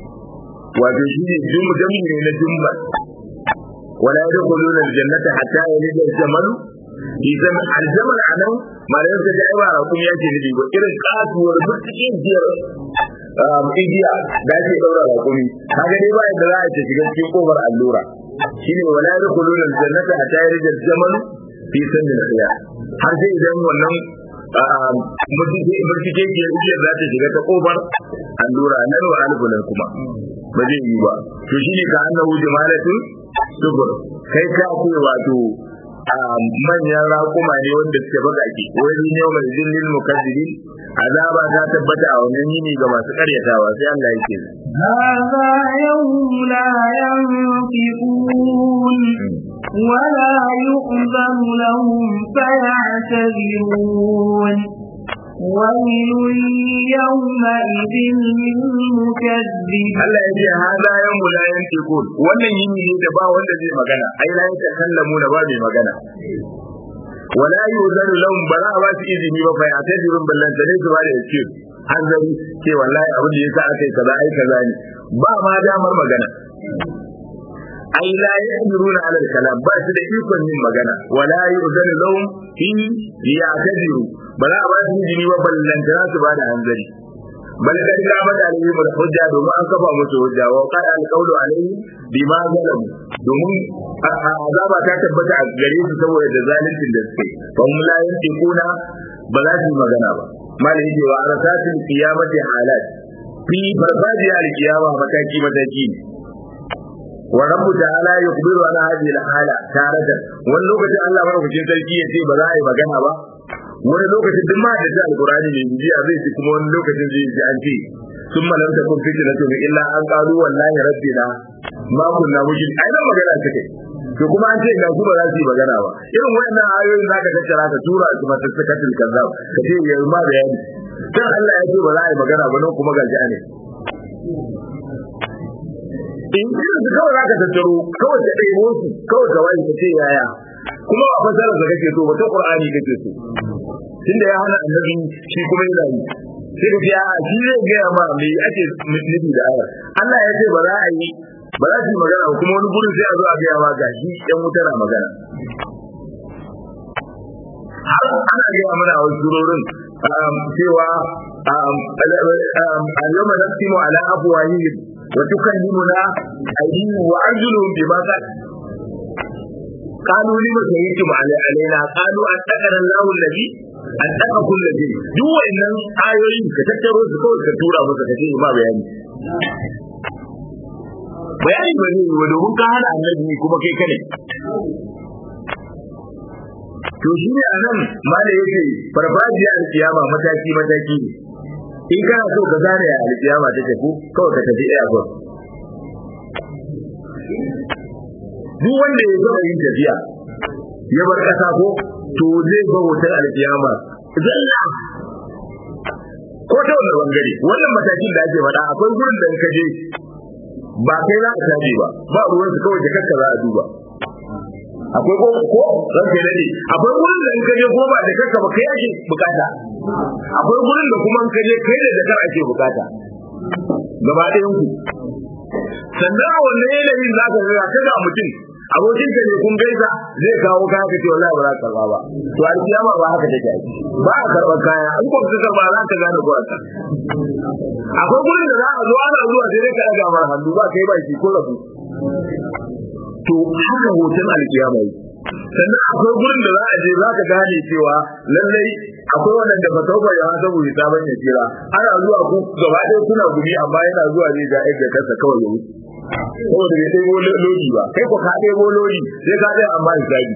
wato shi ne jami ne na jumba wala yadkhuluna aljannata hatta yalija al-jamalu idan aljamal anan malamin ka ji ba rakun ya ce ne ba irin kasuwar mutsikin jiyar igiya da ake daura rakumi kaga dai ba yadda za a ce shiga cikin kofar allura shine wala yadkhuluna aljannata hatta yalija al-jamalu fi sandil khiyar har sai idan wannan bincike ke iya za ta shiga ta kofar allura nan wa alfulan kuma ba zai yi ba to shi ne ka annahu jamalatun subur kai ka ce wato manyan raƙuma ne wanda suke bagake wani ne mai zillin mukaddidin azaba ta tabbata a wannan yini ga masu karyatawa sai Allah yake هذا يوم لا ينطقون ولا يؤذن لهم فيعتذرون ويل يومئذ للمكذبين Allah ya ce hada yawmu la yantiqun wannan yini ne da ba wanda zai magana ai la yatakallamu da ba mai magana wala yuzanu lahum bara ba su izini ba fa yatazirun ballan tare su ba da yake hanzari ce wallahi abin da yasa aka yi kaza ai kaza ne ba ma damar magana ai la yaqdiruna ala al-kalam ba su da ikon yin magana wala yuzanu lahum fi liya'tadiru bara ba su izini ba ballan tare su ba da hanzari bal kad qamat alaihim al-hujja domin an kafa musu hujja wa qad al-qawlu alaihim bima zalamu domin azaba ta tabbata a gare su saboda da zalincin da suke fa hum la yantiquna ba za su yi magana ba malai yake wa arasatin qiyamati halat fi farfajiya al-qiyama mataki mataki wa rabbu ta'ala yukhbiru ala hadhihi al-hala taratan wani lokacin Allah madaukakin sarki ya ce ba za a yi magana ba wani lokacin duk ma da ta alqur'ani ne biya zai ci kuma wani lokacin zai ji an ce sun malam ta kun fitina to illa an qalu wallahi rabbina ma kunna mujin ai nan magana take to kuma an ce ga su ba za su yi magana ba irin wayannan ayoyin zaka tattara ka tura su mata sakatul kazzab ka ce yayi ma bayani dan Allah ya ce ba za a yi magana ba nan kuma ga ne in irin su kawai zaka tattaro kawai ka ɗebo su kawai ka wani ka ce yaya kuma a fasarar da kake so ba ta qur'ani kake so tunda ya hana annabi shi kuma yana yi sai ka ce a shi zai gaya ma me ake nufi da ayar Allah ya ce ba za a yi ba za su yi magana ba kuma wani gurin sai a zo a gaya ma ga shi yan wuta na magana har ana gaya mana a wasu surorin cewa اليوم نختم على أفواههم وتكلمنا أيديهم وأرجلهم بما قالوا لما شهدتم علينا قالوا أتقنا الله الذي أتقى كل شيء duk wa'annan ayoyin ka tattaro su kawai ka tura masa ka ce ma bayani bayani ba zai yi wa domin ka hana annabi kuma kai kane to shi ne a nan ma da yake farfajiya alkiyama mataki mataki ne in kana so ka gane a alkiyama ta tafi kawai ka tafi airport duk wanda ya gama yin tafiya ya bar kasa ko to zai ga hoton alkiyama zalla ko ta wani bangare wannan matakin da ake faɗa akwai gurin da ka je ba kai za ka tafi ba ba ruwan su kawai jakarka za a duba akwai ko ko ran kai dade akwai gurin da in ka je ko ba da kanka ba kai ake bukata akwai gurin da kuma in ka je kai da jakar ake bukata gaba ɗayan ku sannan a wannan yanayin za ka ga kada mutum abokin ka ne kun gaisa zai kawo kaya ka ce wallahi ba za ka karba ba to alkiyama ba haka take ba a karɓar kaya in ko ka karba za ka gane ko aka akwai gurin da za a zo ana zuwa sai dai ka daga mar hannu ba kai ba shi ko rabu to haka hoton alkiyama yi sannan akwai gurin da za a je za ka gane cewa lallai akwai waɗanda ba tauba ya hasa bu ta ban ya kira ana zuwa ku gaba ɗaya kuna gumi amma yana zuwa ne ga yadda kansa kawai ya wuce saboda bai ɗebo lodi ba kai ko ka ɗebo lodi sai ka ɗaya amma hisabi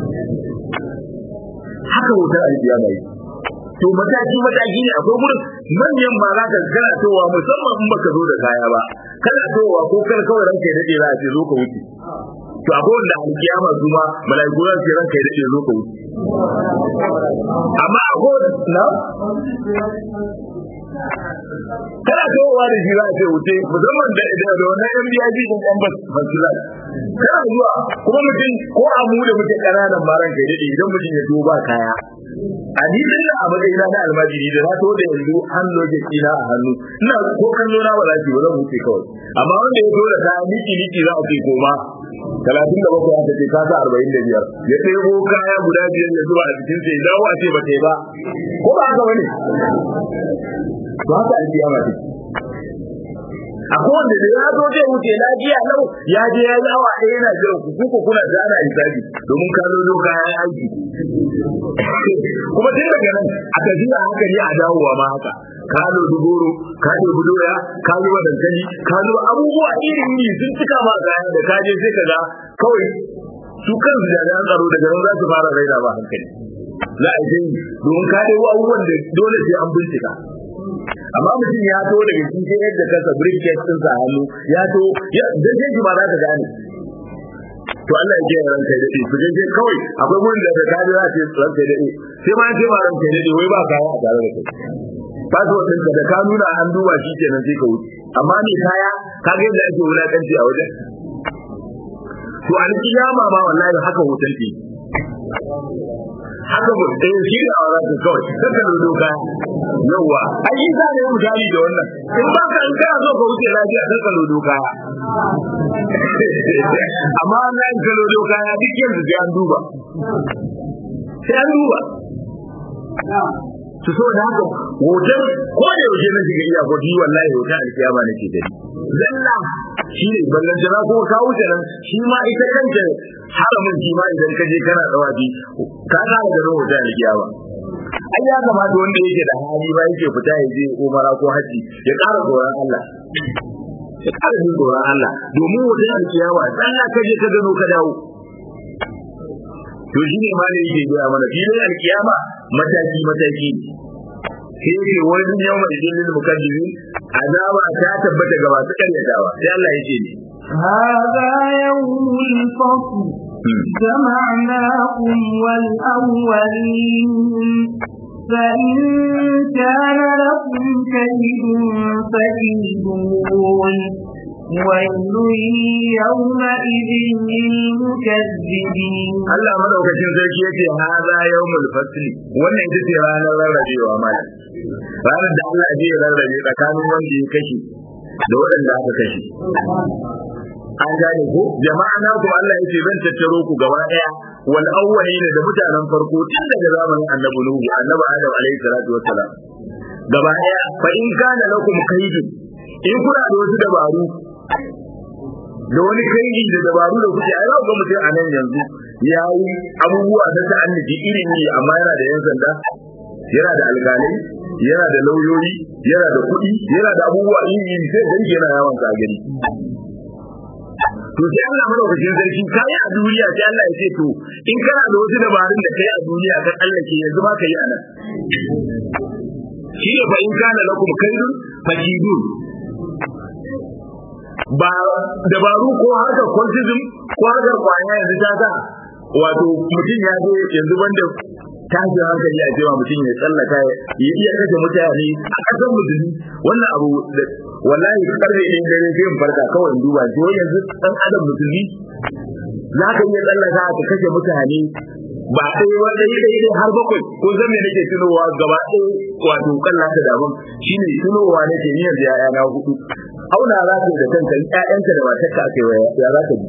haka hoton alkiyama yi to mataki mataki ne akwai gurin manyan ba za ka kana towa musamman in baka zo da kaya ba kana towa ko kana kawai ranka ya dade za a ce zo ka wuce to akwai wanda alkiyama su ma mala'iku za su ce ranka ya dade zo ka wuce amma akwai na kana kowa da shi za a ce wuce musamman da da da wannan yan biya ji din yan bas fasilat kana zuwa kuma mutum ko a mu da muke kananan maran kai dade idan mutum ya duba kaya a ni din a matsayina na almajiri da na to da yanzu an loje kina a hannu ina ko kallo na ba za ki ba zan wuce kawai amma wanda ya zo da kaya miki miki za a ce koma talatin da bakwai aka ce kasa arba'in da biyar ya ɗebo kaya guda biyar ya zuba a cikin sai dawo a ce ba ta yi ba ko ba haka bane to haka alkiyama take akwai wanda da ya zo zai wuce lafiya lau ya je ya yi awa ɗaya yana jiran ku kuka kuna da ana hisabi domin ka zo zo kayan aiki kuma tun daga nan a tafiya haka ne a dawowa ma haka ka zo duboro ka zo budoya ka zo dankali ka zo abubuwa iri iri sun cika ma kaya da ka je sai ka ga kawai su kansu jami'an tsaro daga nan za su fara raina ba hankali za a yi domin ka ɗebo abubuwan da dole sai an bincika amma mutum ya to daga shi sai yadda kasa briefcase din sa hannu ya to ya dan sai shi ba za ka gane to Allah ya kiyaye ranka da ku je je kawai akwai gurin da da kaji za ce ranka da sai ma ce ma ranka da wai ba kaya a tare da kai passport din da ka nuna an duba shi kenan sai ka wuce amma ne kaya ka ga yadda ake wulakanci a wajen to an kiyama ma wallahi haka hoton ke haka mu eh shi da aure ka kawai saka da doka yawa ai yi za ne misali da wannan in ba ka in kana so ka wuce lafiya saka da doka amma na in ka doka ya duk yanzu sai an duba sai an duba su so da haka hoton ko da yaushe na shiga iya ko ji wallahi hoton alkiyama nake da zalla shi ne ballan jana ko ka wuce nan shi ma ita kanta haramin shi ma idan ka je kana tsawaji ka ga da hoton alkiyama ai ya kamata wanda yake da hali ba yake fita ya je umara ko haji ya ƙara tsoron Allah ya ƙara jin tsoron Allah domin hoton alkiyama dan ka je ka gano ka dawo to shi ne ma ne yake gaya mana filin alkiyama mataki mataki sai yake wani yau mai jinin mukaddimin azaba ta tabbata ga masu karyatawa sai Allah ya ce ne هذا يوم الفصل جمعناكم والأولين فإن كان لكم كيد فكيدون ويل يومئذ للمكذبين Allah madaukakin sarki yace haza yawmul fasli wannan ita ce ranar rarrabewa mana ranar da Allah zai rarrabe tsakanin wanda ya kashe da waɗanda aka kashe an gane ko jama'a na ku Allah yace zan tattaro ku gaba daya wal awwalina da mutanen farko tun daga zamanin annabi Nuhu annabi Adam alaihi salatu wassalam gaba daya fa in kana lakum kaidun in kuna da wasu dabaru da wani kaidi da dabaru da kuke ai ga mutum a nan yanzu ya yi abubuwa na ta'annuki iri iri amma yana da yan sanda yana da alƙalai yana da lauyoyi yana da kuɗi yana da abubuwa iri iri sai gari yana yawan sa gari to sai Allah madaukakin sarki kai a duniya sai Allah ya ce to in kana da wasu dabarun da kai a duniya kan Allah ke yanzu ba ka yi a nan shi ne fa in kana lakum kaidun fakidun ba dabaru ko harkar cultism ko harkar kwaya yanzu ta sa wato mutum ya zo yanzu banda tashin hankali a cewa mutum ya tsallaka ya iya kashe mutane a ƙasar musulmi wannan abu da wallahi karfe ɗin dare sai in farka kawai in duba to yanzu ɗan adam musulmi za ka iya tsallaka ka kashe mutane ba ɗaya wanda yi ɗaya har bakwai ko zan me nake tunowa gaba ɗaya wato kalla ta daban shine tunowa nake ni yanzu ya na hudu auna za ka da kanka ƴaƴanka da matarka ake waya ya za ka ji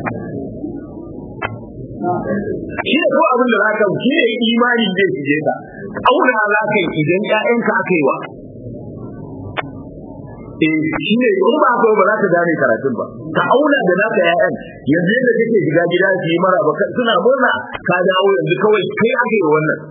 shi ne ko abin da za ka shi ne imani zai shige ka auna za ka idan ƴaƴanka aka yi wa eh shi ne in ba ko ba za ka gane karatun ba ka auna da naka ƴaƴan yanzu yadda kake shiga gida su yi mara ba suna murna ka dawo yanzu kawai kai ake yi wannan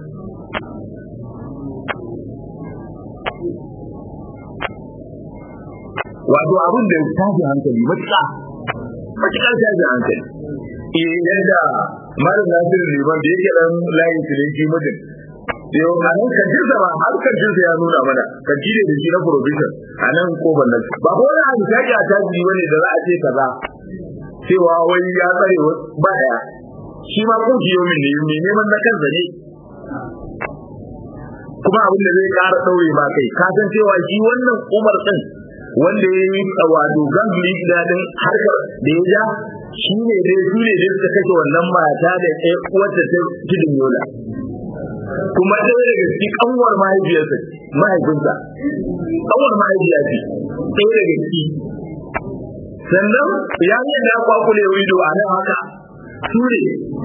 wato abin da tashi hankali matuƙa matuƙar tashi hankali eh yadda malam nasiru liman da yake dan layin silinki mutum yau a nan kantin sa ba har kantin sa ya nuna mana kanti ne da shi na provision a nan kofar nan ba ko wani abu shaƙi a taji bane da za a ce kaza cewa wai ya tsare ba daya shi ma ko shi yomin ne mai neman na kansa ne kuma abin da zai ƙara ɗaure ba kai ka san cewa shi wannan umar ɗin wanda ya yi wato gangli daɗin harkar da ya ja shi ne dai su ne dai suka kashe wannan mata da ɗaya uwarta ta tudun yola kuma ɗaya daga cikin ƙanwar mahaifiyarsa mahaifinsa ƙanwar mahaifiya ce ɗaya daga ciki sannan ya yi da kwakule wido a nan haka su ne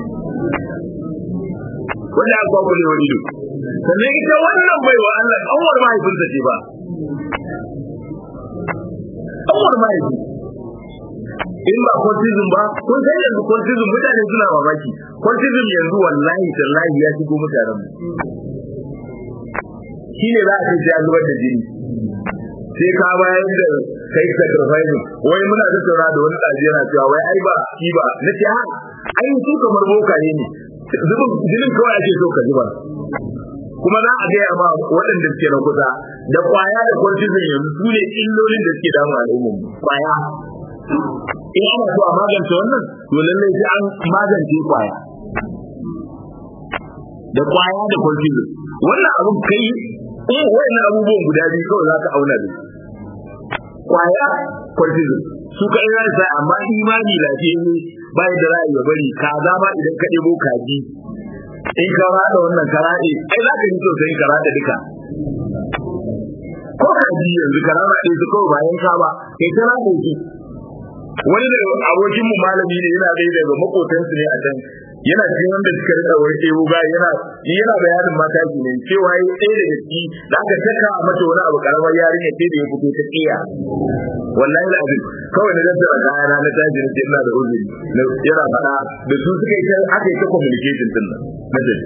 wanda aka kwakule wido sannan ita wannan baiwa Allah ƙanwar mahaifinsa ce ba ƙanwar mahaifi in ba cultism ba kun san yanzu cultism mutane suna mamaki cultism yanzu wallahi tallahi ya shigo mutanen mu shi ne za a ce ya zubar da jini sai ka bayar da kai sacrifice wai muna tattauna da wani ɗaji yana cewa wai ai ba shi ba na ce ha ai su kamar bokaye ne zubin jinin kawai ake so ka zuba kuma za a gaya ma waɗanda suke na kusa da kwaya da cortisone yanzu su ne illolin da suke damu al'ummar kwaya in ana so a magance wannan to lallai sai an magance kwaya da kwaya da cortisone wannan abun kai in wayannan abubuwan guda biyu kawai za ka auna da kwaya cortisone su kai za su amma imani lafiyayye ba da za a iya bari kaza ma idan ka ɗebo kaji in ka rada wannan ka rade ai za ka yi sosai ka rada duka ko kaji yanzu ka rada ɗaya su kawai bayan ka ba kai ka rada shi wani da abokin mu malami ne yana ɗaya daga makotansu ne a can yana cikin wanda suka rika wani ɗebo ga yana yana bayanin mata ki ne cewa yi ɗaya daga ciki da aka taka a mata wani abu karamar yarinya sai da ya fito ta tsiya wallahi da abin kawai na tattara kaya na tashi na ce ina da uzuri yana faɗa da su suka yi aka yi ta communication din nan na tafi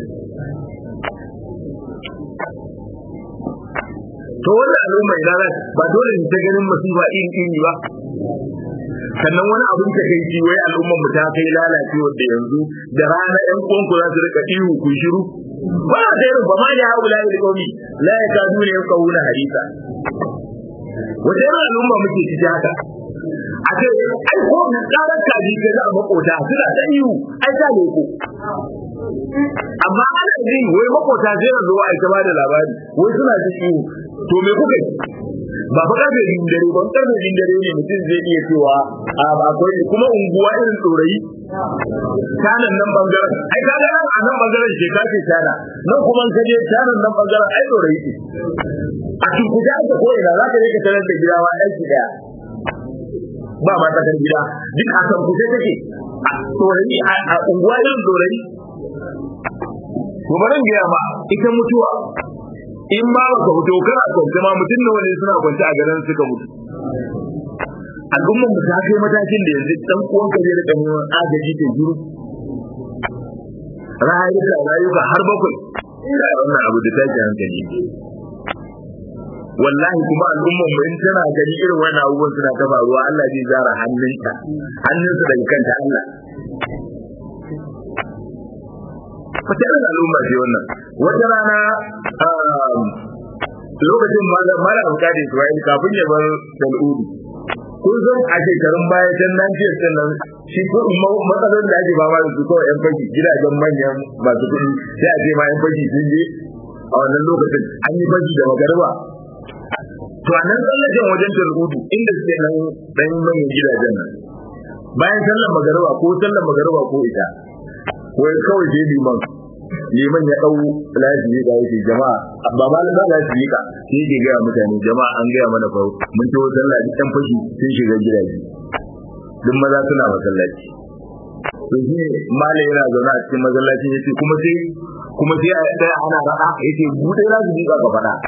to wannan al'umma idan ba dole ne ta ganin masifa iri iri ba sannan wani abin ta kai ci wai al'ummar mu ta kai lalacewar da yanzu da rana yan uwanku za su rika ihu ku shiru ba da irin ba ma da hawo la ilaha qaumi la yakadu ne qawla hadisa wata irin al'umma muke ciki haka a ce ai ko na karar kaji ka za a makota suna da ihu ai ta ne ko amma ana ji wai makota sai na zo ai ta bada labari wai suna ji ihu to me kuka yi ba fa karfe din dare ba karfe din dare ne mutum zai iya cewa a akwai kuma unguwa irin tsorayi tanan nan bangaren ai ka ga a nan bangaren ke ka ce tana nan kuma ka je tanan nan bangaren ai tsorayi ce a cikin kuja da ko ina za ka je ka tarar da gida wa aiki daya ba ma ta gida duk a kan kusa take a tsorayi a unguwa irin tsorayi to bari gaya ma ita mutuwa in ma baka fito kana kwance ma mutum nawa ne suna kwance a garin suka mutu al'ummar mu ta kai matakin da yanzu dan uwan ka zai rika neman agaji ta juru rayuka rayuka har bakwai ina wannan abu da take hankali wallahi kuma al'ummar mu in tana gani irin wannan abubuwan suna ta faruwa Allah zai zara hannunta hannunsa daga kanta Allah wata irin al'umma ce wannan wata rana lokacin mara bukatun Isra'il kafin ya bar Dal'udu kun san a shekarun baya can nan ce can nan shi ko matsalar da ake fama da su kawai yan fashi gidajen manyan masu kuɗi sai a ce ma yan fashi sun je a wannan lokacin an yi fashi da magariba to a nan tsallaken wajen Dal'udu inda suke nan ɗan manyan gidajen nan bayan sallar magariba ko sallar magariba ko ita wai kawai sai liman liman ya dau lafiya ga yake jama'a ba ma da lafiya ka sai ke ga mutane jama'a an ga mana fa mun ci wajen lafiya dan fashi sun shiga gidaje duk maza suna masallaci to shi mala yana zaune a cikin masallaci yace kuma sai kuma sai a tsaya ana rada yace bude za su miƙa ka fada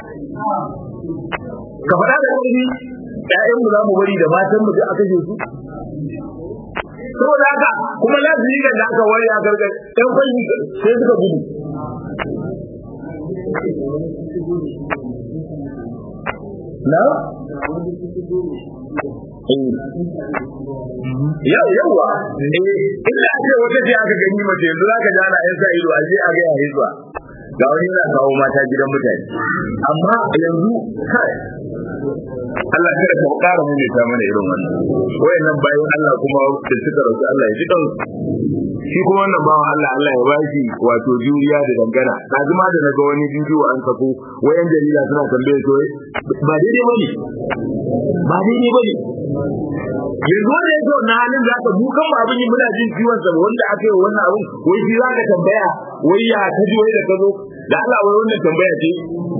ka fada da ƙarfi ƴaƴan mu za mu bari da matan mu duk aka je su saboda haka kuma za su yi da aka wari a gargar ɗan kwanci sai suka gudu na? yau yawa inda ake wata ce aka gani mace yanzu za ka jana yan sa ido a je a ga ya hizba ga wani yana kawo mata gidan mutane amma yanzu kai Allah kada ka ƙara mu ta mana irin wannan wayannan bayan Allah kuma da suka rasu Allah ya ji dan shi kuma wannan bawan Allah Allah ya bashi wato juriya da dangana lazima da naga wani bidiyo an sako wayan jarida suna tambaye to ba daidai bane ba daidai bane yanzu wanda yake wannan halin zaka mu kan abin yi muna jin ciwon sa wanda aka yi wannan abin wai shi zaka tambaya wai ya ta ji wai da kazo da Allah wai wannan tambaya ce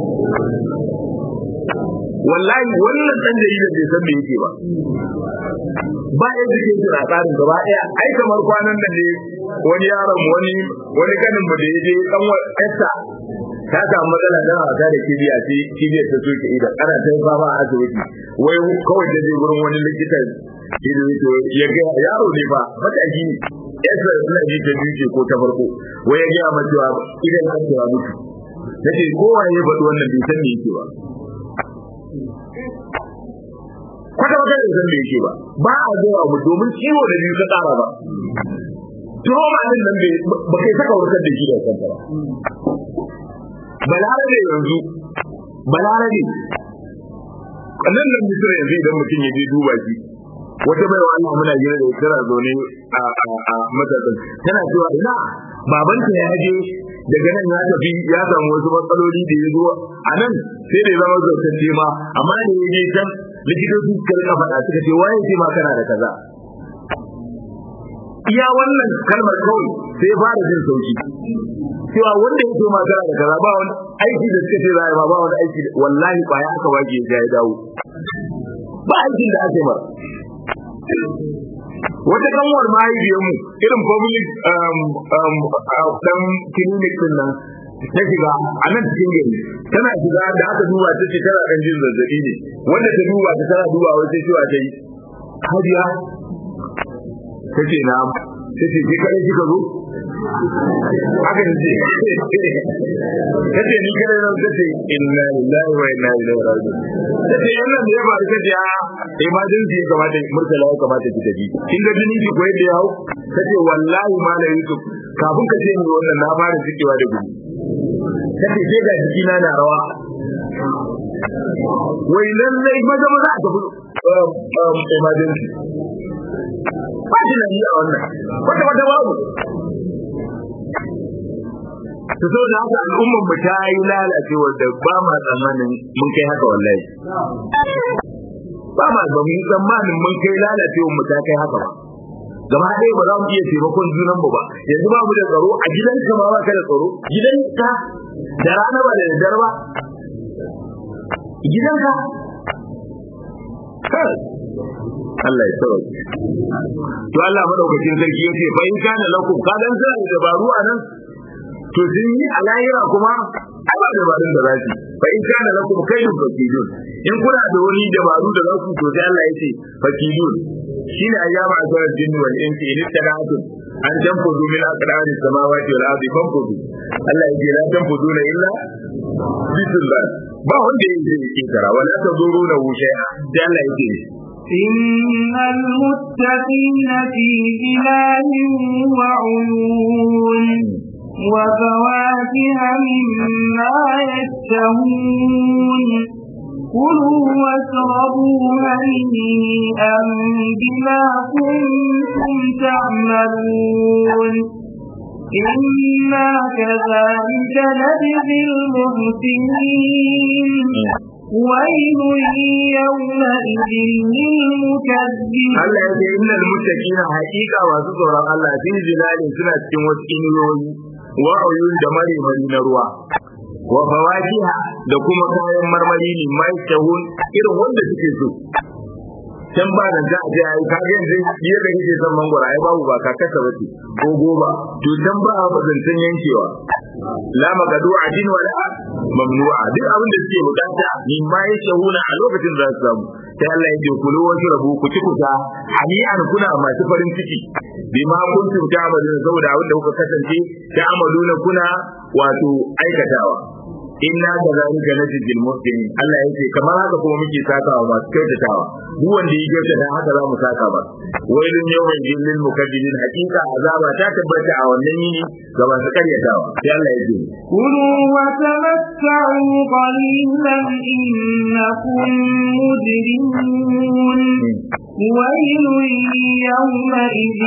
wallahi wannan dan jarida bai san me yake ba ba ya jikin shi a tsarin gaba daya ai kamar kwanan nan ne wani yaron wani wani ganin mu da ya je dan wata ta samu matsala da wasa da kibiya ce kibiyar ta soke idan ana ta fama a asibiti wai kawai da je gurin wani likitan ido ya ga yaro ne ba mataki ne yasa suna ji ta biyu ko ta farko wai ya ga ma cewa idan an cewa mutu nace kowa ya faɗi wannan bai san me yake ba kwata wata da san me yake ba ba a zuwa mu domin ciwo da biyu ka tsara ba trauma din nan bai ba kai saka warkar da shi da kanta ba balarabe yanzu balarabe kannan nan misira yanzu idan mutum ya je duba shi wata bai wa Allah muna jira da tana zaune a a a matakan tana cewa ina babanta ya je daga nan ya tafi ya samu wasu matsaloli da ya zo a nan sai da ya zama zautacce ma amma da ya je can likitoci suka rika faɗa suka ce waye ce ma kana da kaza iya wannan kalmar kawai sai fara jin sauki cewa wanda ya ce ma kana da kaza ba wani aiki da suka ce za a ba ba wani aiki wallahi kwaya aka waje ya ya dawo ba aikin da ake mara wata kanwar mahaifiyarmu irin public dan clinic din nan ta shiga a nan cikin gari tana shiga da aka duba ta ce tana ɗan jin zazzabi ne wanda ta duba ta tana duba wata cewa ta yi hajiya ta ce na ta ce ke kare kika zo haka ne ce ta ce ni kare nan ta ce inna lillahi wa inna ilaihi raji'un ta ce yan nan da ya faru ta ce a emergency ya kamata murtala ya kamata ki tafi kin ga jinin ki ko yadda ya hau ta ce wallahi malam yusuf kafin ka ce ni wannan na fara cikewa da gudu ta ce sai ga jikina na rawa wai lallai maza maza a tafi emergency ba shi na yi a wannan wata wata babu ta so da haka al'ummar mu ta yi lalacewa da ba ma tsammanin mun kai haka wallahi ba ma ba mu tsammanin mun kai lalacewa mu ta kai haka ba gaba ɗaya ba za mu iya taimakon junan mu ba yanzu ba mu da tsaro a gidanka ma ba ka da tsaro gidanka da rana ba da daddare ba gidanka Allah ya sauke to Allah madaukakin sarki yace fa in kana lakum kadan sai da dabaru anan to sun yi a lahira kuma ai ba dabarun da za su fa in kana lakum kaydun fakidun in kuna da wani dabaru da za ku to sai Allah yace fakidun shine ayyama azwar jinni wal insi in tadatu an tanfudu min aqdari samawati wal ardi fanfudu Allah yace la tanfuduna illa bisullah ba wanda yake yake kara wala tazuruna shay'a sai Allah yake إن المتقين في ظلال وعيون وفواكه مما يشتهون كلوا واشربوا هنيئا بما كنتم تعملون إنا كذلك نجزي المحسنين ويل يومئذ للمكذبين Allah ya ce innal muttaqina haqiqa masu tsoron Allah fi zilalin suna cikin wasu inuyoyi wa uyun da mare mari na ruwa wa fawakiha da kuma kayan marmari ne mai tahun irin wanda suke so can ba da za a je ai ka ga yanzu yadda kake son mangwara ai babu ba ka kasa bace ko goba to can ba ba zancen yankewa la magadu adin wala mamnu'a duk abin da suke bukata ni ma ya shahuna a lokacin za su samu sai Allah ya ce kulu wa shrabu ku ci kuta hani'an kuna masu farin ciki bima kuntum ta'maluna saboda abin da kuka kasance ta'maluna kuna wato aikatawa inna kadhalika najzil muhsinin Allah yake kamar haka kuma muke sakawa masu kyautatawa duk wanda ya kyautata haka za mu saka ba wailun yawmin lil mukaddibin hakika azaba ta tabbata a wannan yini ga masu karyatawa sai Allah yake كلوا وتمتعوا قليلا إنكم مجرمون ويل يومئذ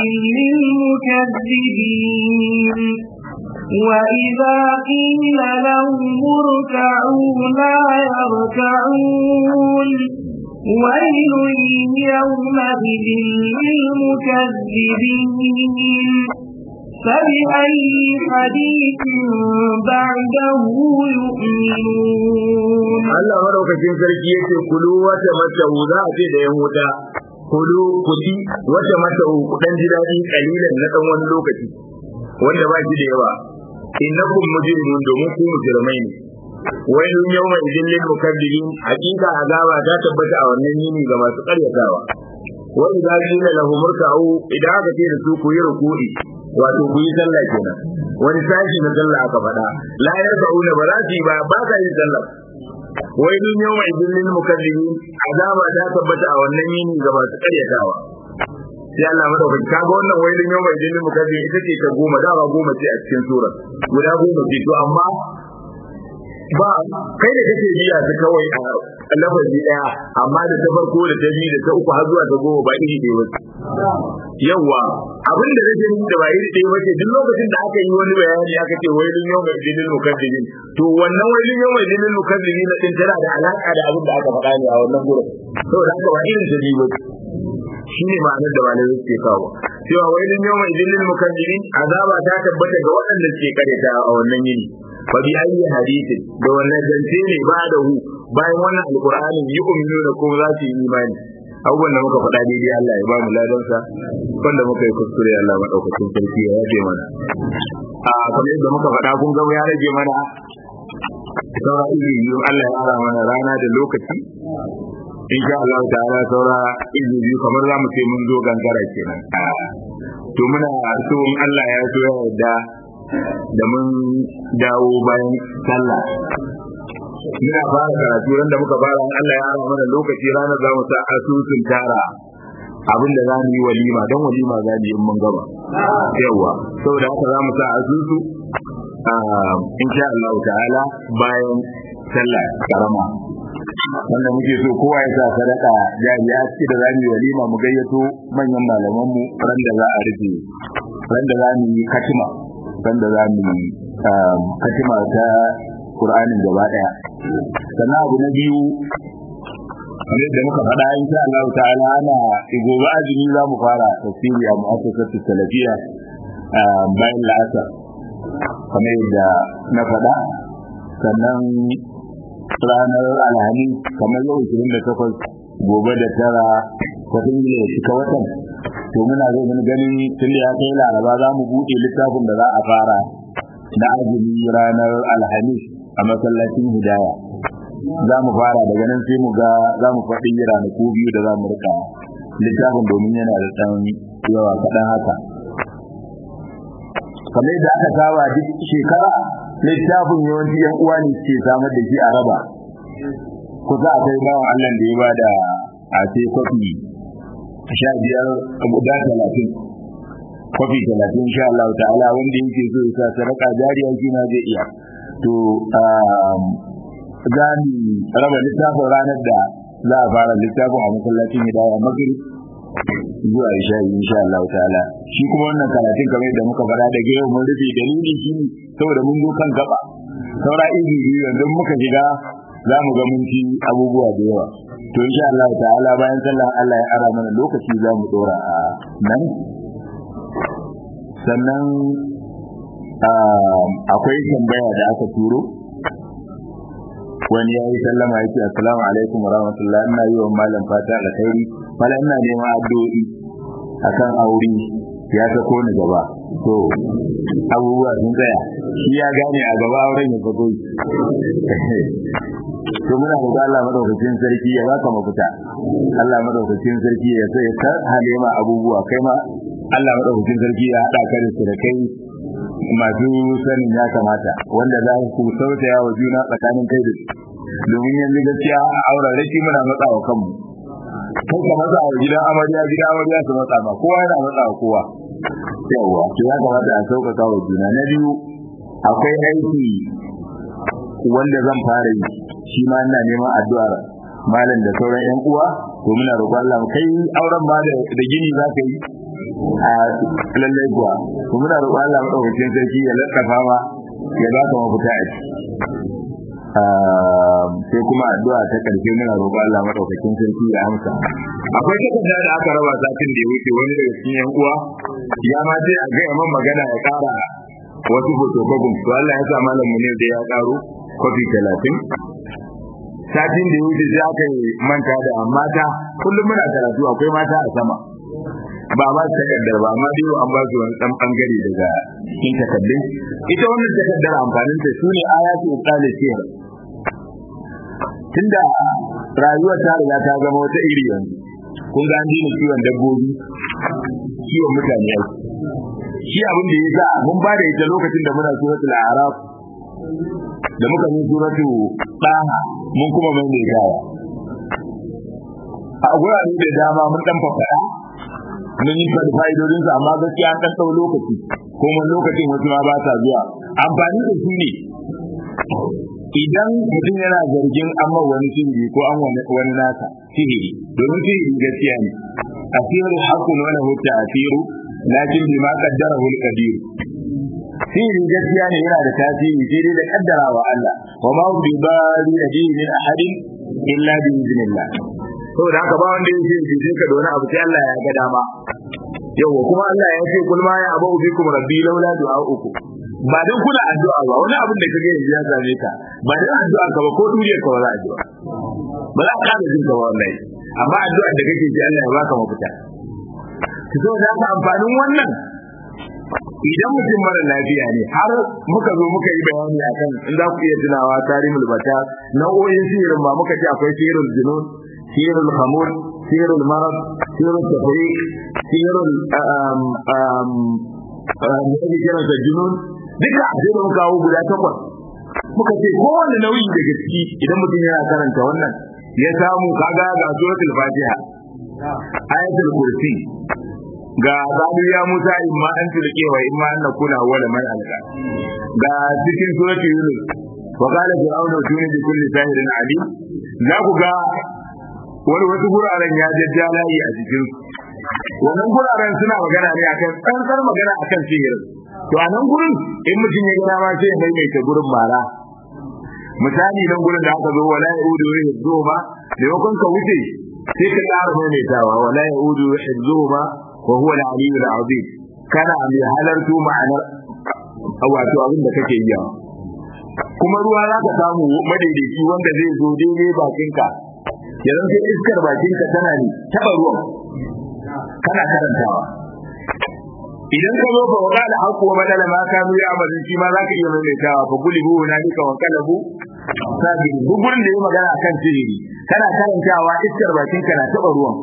للمكذبين وإذا قيل لهم اركعوا لا يركعون ويل يومئذ للمكذبين فبأي حديث بعده يؤمنون Allah madaukakin sarki yace kulu wata mata za a ce da yan wuta kulu kudi wata mata kudan ji dadi kalilan na dan wani lokaci wanda ba shi da yawa innakum mujrimun domin ku mujrimai ne wailun yawma idin lil mukaddibin hakika azaba ta tabbata a wannan yini ga masu karyatawa wa idza qila lahum irka'u idan aka ce da su ku yi ruku'i wato ku yi sallah kenan wani sashi na sallah aka faɗa la yarka'una ba za su yi ba ba sa yin sallah wailun yawma idin lil mukaddibin azaba ta tabbata a wannan yini ga masu karyatawa sai Allah madaukaki kaga wannan wailun yawma idin lil mukaddibin ita ce ta goma dama goma ce a cikin sura guda goma ce to amma ba kai da kake biya su kawai a lafazi daya amma da ta farko da ta biyu da ta uku har zuwa ta goma ba iri ɗaya bace yawa abin da nake nufi da ba iri ɗaya bace duk lokacin da aka yi wani bayani aka ce wailun yawma idinil mukaddibin to wannan wailun yawma idinil mukaddibin din tana da alaka da abin da aka faɗa ne a wannan gurin saboda haka ba irin ta biyu bace shine ma'anar da malamai suke kawo cewa wailun yawma idinil mukaddibin azaba ta tabbata ga waɗanda suke kareta a wannan yini fa bi ayyi hadithin da wannan zance ne ba da hu bayan wannan alqur'ani yi uminu da kuma za su yi imani abubuwan da muka faɗa daidai Allah ya ba mu ladansa wanda muka yi kuskure Allah madaukakin sarki ya yafe mana a kamar yadda muka faɗa kun ga ya rage mana saura izini Allah ya ara mana rana da lokaci insha Allah ta'ala saura izini biyu kamar za mu ce mun zo gangara kenan to muna so in Allah ya so ya yarda da mun dawo bayan sallah muna fara karatu ran da muka fara Allah ya ara mana lokaci ranar za mu sa asusun tara abin da za mu yi walima don walima za mu yi in mun gaba yawa saboda haka za mu sa asusu insha Allah ta'ala bayan sallah karama wanda muke so kowa ya sa sadaka jariya ce da za mu yi walima mu gayyato manyan malaman mu ran da za a rufe ran da za mu yi katima ran da za mu yi katima ta Qur'anin gaba daya sannan abu na biyu kamar da muka faɗa insha Allah ta'ala ana gobe azumi za mu fara tafsiri a mu'assasatu salafiya bayan la'asar kamar yadda na faɗa sannan ranar alhamis kamar yau 28 gobe da tara ta tsinge ya cika watan to muna zai mun gani tun da ya kai laraba za mu buɗe littafin da za a fara na azumi ranar alhamis a masallacin hidaya za mu fara daga nan sai mu ga za mu faɗi ranaku biyu da za mu rika littafin domin yana da ɗan yawa kaɗan haka kamar yadda aka saba duk shekara littafin yawanci yan uwa ne ke samar da shi a raba kusa akwai bawan Allah da ya ba da a sai kwafi sha biyar guda talatin kwafi talatin sha Allah ta'ala wanda yake so ya sa sadaka jariya shi na zai iya to za mu raba littafin ranar da za a fara littafin a masallacin hidaya magrib zuwa isha insha Allah ta'ala shi kuma wannan karatun kamar da muka fara da yau mun rufe dalili shi saboda mun zo kan gaba saura izi biyu yanzu muka shiga za mu ga mun ci abubuwa da yawa to insha Allah ta'ala bayan sallah Allah ya ara mana lokaci za mu dora a nan sannan akwai tambaya da aka turo wani ya yi sallama ya ce assalamu alaikum wa rahmatullah ina yi wa malam fata alkhairi malam ina neman addu'o'i akan aure ya sako ni gaba to abubuwa sun tsaya shi ya gane a gaba auren ya sako to muna da Allah madaukakin sarki ya baka mafita Allah madaukakin sarki ya sai ka halema abubuwa kai ma Allah madaukakin sarki ya hada ka da su da kai masu sanin ya kamata wanda za ku sautaya wa juna tsakanin kai da su domin yanzu gaskiya a auren raki muna matsa wa kanmu kai ka matsa wa gidan amarya gidan amarya su matsa ma kowa yana matsa wa kowa yawa to ya kamata a sauƙaƙa wa juna na biyu akwai aiki wanda zan fara yi shi ma ina neman addu'ar malam da sauran yan uwa to muna roƙon Allah kai auren ba da gini za ka yi a lallai kuwa to muna roƙon Allah madaukakin sarki ya laddafa ma ya ba ka mafita a ciki sai kuma addu'a ta karshe muna roƙon Allah madaukakin sarki ya amsa akwai takarda da aka raba satin da ya wuce wani daga cikin yan uwa ya ma ce a gaya man magana ya ƙara wasu fotokofin to Allah ya sa malam mu ne da ya ƙaro kofi talatin satin da ya wuce sai aka yi manta da mata kullum muna karatu akwai mata a sama ba ba su takardar ba amma dai an ba su wani dan bangare daga cikin takardun ita wannan takardar amfanin ta sune ayatu qala sihir tunda rayuwar ta riga ta zama wata iri yanzu kun ga an dina kiwon dabbobi kiwon mutane yau shi abin da ya sa mun ba da ita lokacin da muna suratul a'raf da muka yi suratu ɗaha mun kuma mai mai gawa a gurare da dama mun dan fafaɗa mun yi faɗi fa'idodinsa amma gaskiya an ɗan ɗau lokaci ko mun lokacin wasu ma ba sa zuwa amfani da su ne idan mutum yana zargin amma wani sihiri ko an wani nasa sihiri domin sihiri gaskiya ne asiru hakun wani hutta asiru lakin bima qaddara hul qadir sihiri gaskiya ne yana da tasiri sai dai da kaddarawa Allah wa ma bi bari da min ahadin illa bi iznillah saboda haka ba wanda yake ji sai ka da wani abu sai Allah ya ga dama yawa kuma Allah ya ce kul ma ya abu bikum rabbi laula du'aukum ba dan kuna addu'a ba wani abin da kage yanzu ya same ka ba dan addu'a ka ba ko duniyar ka ba za a ji ba ba za ka da jin ka wallahi amma addu'a da kake ji Allah ya baka mafita ki so da ka amfanin wannan idan mutum mara lafiya ne har muka zo muka yi bayani akan in za ku iya tunawa tarimul bata nau'o'in sihirin ma muka ce akwai sihirul junun sihirul khamur sihirul marad sihirul tafriq sihirul um um ne kiransa junun duka sai da muka kawo guda takwas muka ce kowane nauyi daga ciki idan mutum yana karanta wannan ya samu kaga ga suratul fatiha ayatul kursi ga zabi ya musa imma an tulke wa imma an nakuna wala man alqa ga cikin suratul yunus wa qala fir'aunu tuni bi kulli sahirin alim za ku ga wani wasu guraren ya jajja layi a cikin wannan guraren suna magana ne akan tsantsar magana akan sihirin to a nan gurin in mutum ya gana ma sai ya maimaita gurin mara misali nan gurin da aka zo wala yaudu hizzuhuma da yakon ka wuce sai ka ƙara maimaitawa wala yaudu hizzuhuma wa huwa al-aliyyul azim kana mai halartu ma'anar wato abin da kake yi kuma ruwa za ka samu madaidaici wanda zai zo daidai bakinka yanzu sai iskar bakinka tana ne taɓa ruwan kana karantawa idan ka zo fa wa da haƙo badala ma kanu ya amalin shi ma zaka iya maimaitawa fa gulibu hunalika wa kalabu sabiri duk gurin da ya magana akan sihiri kana karantawa iskar bakin ka na taba ruwan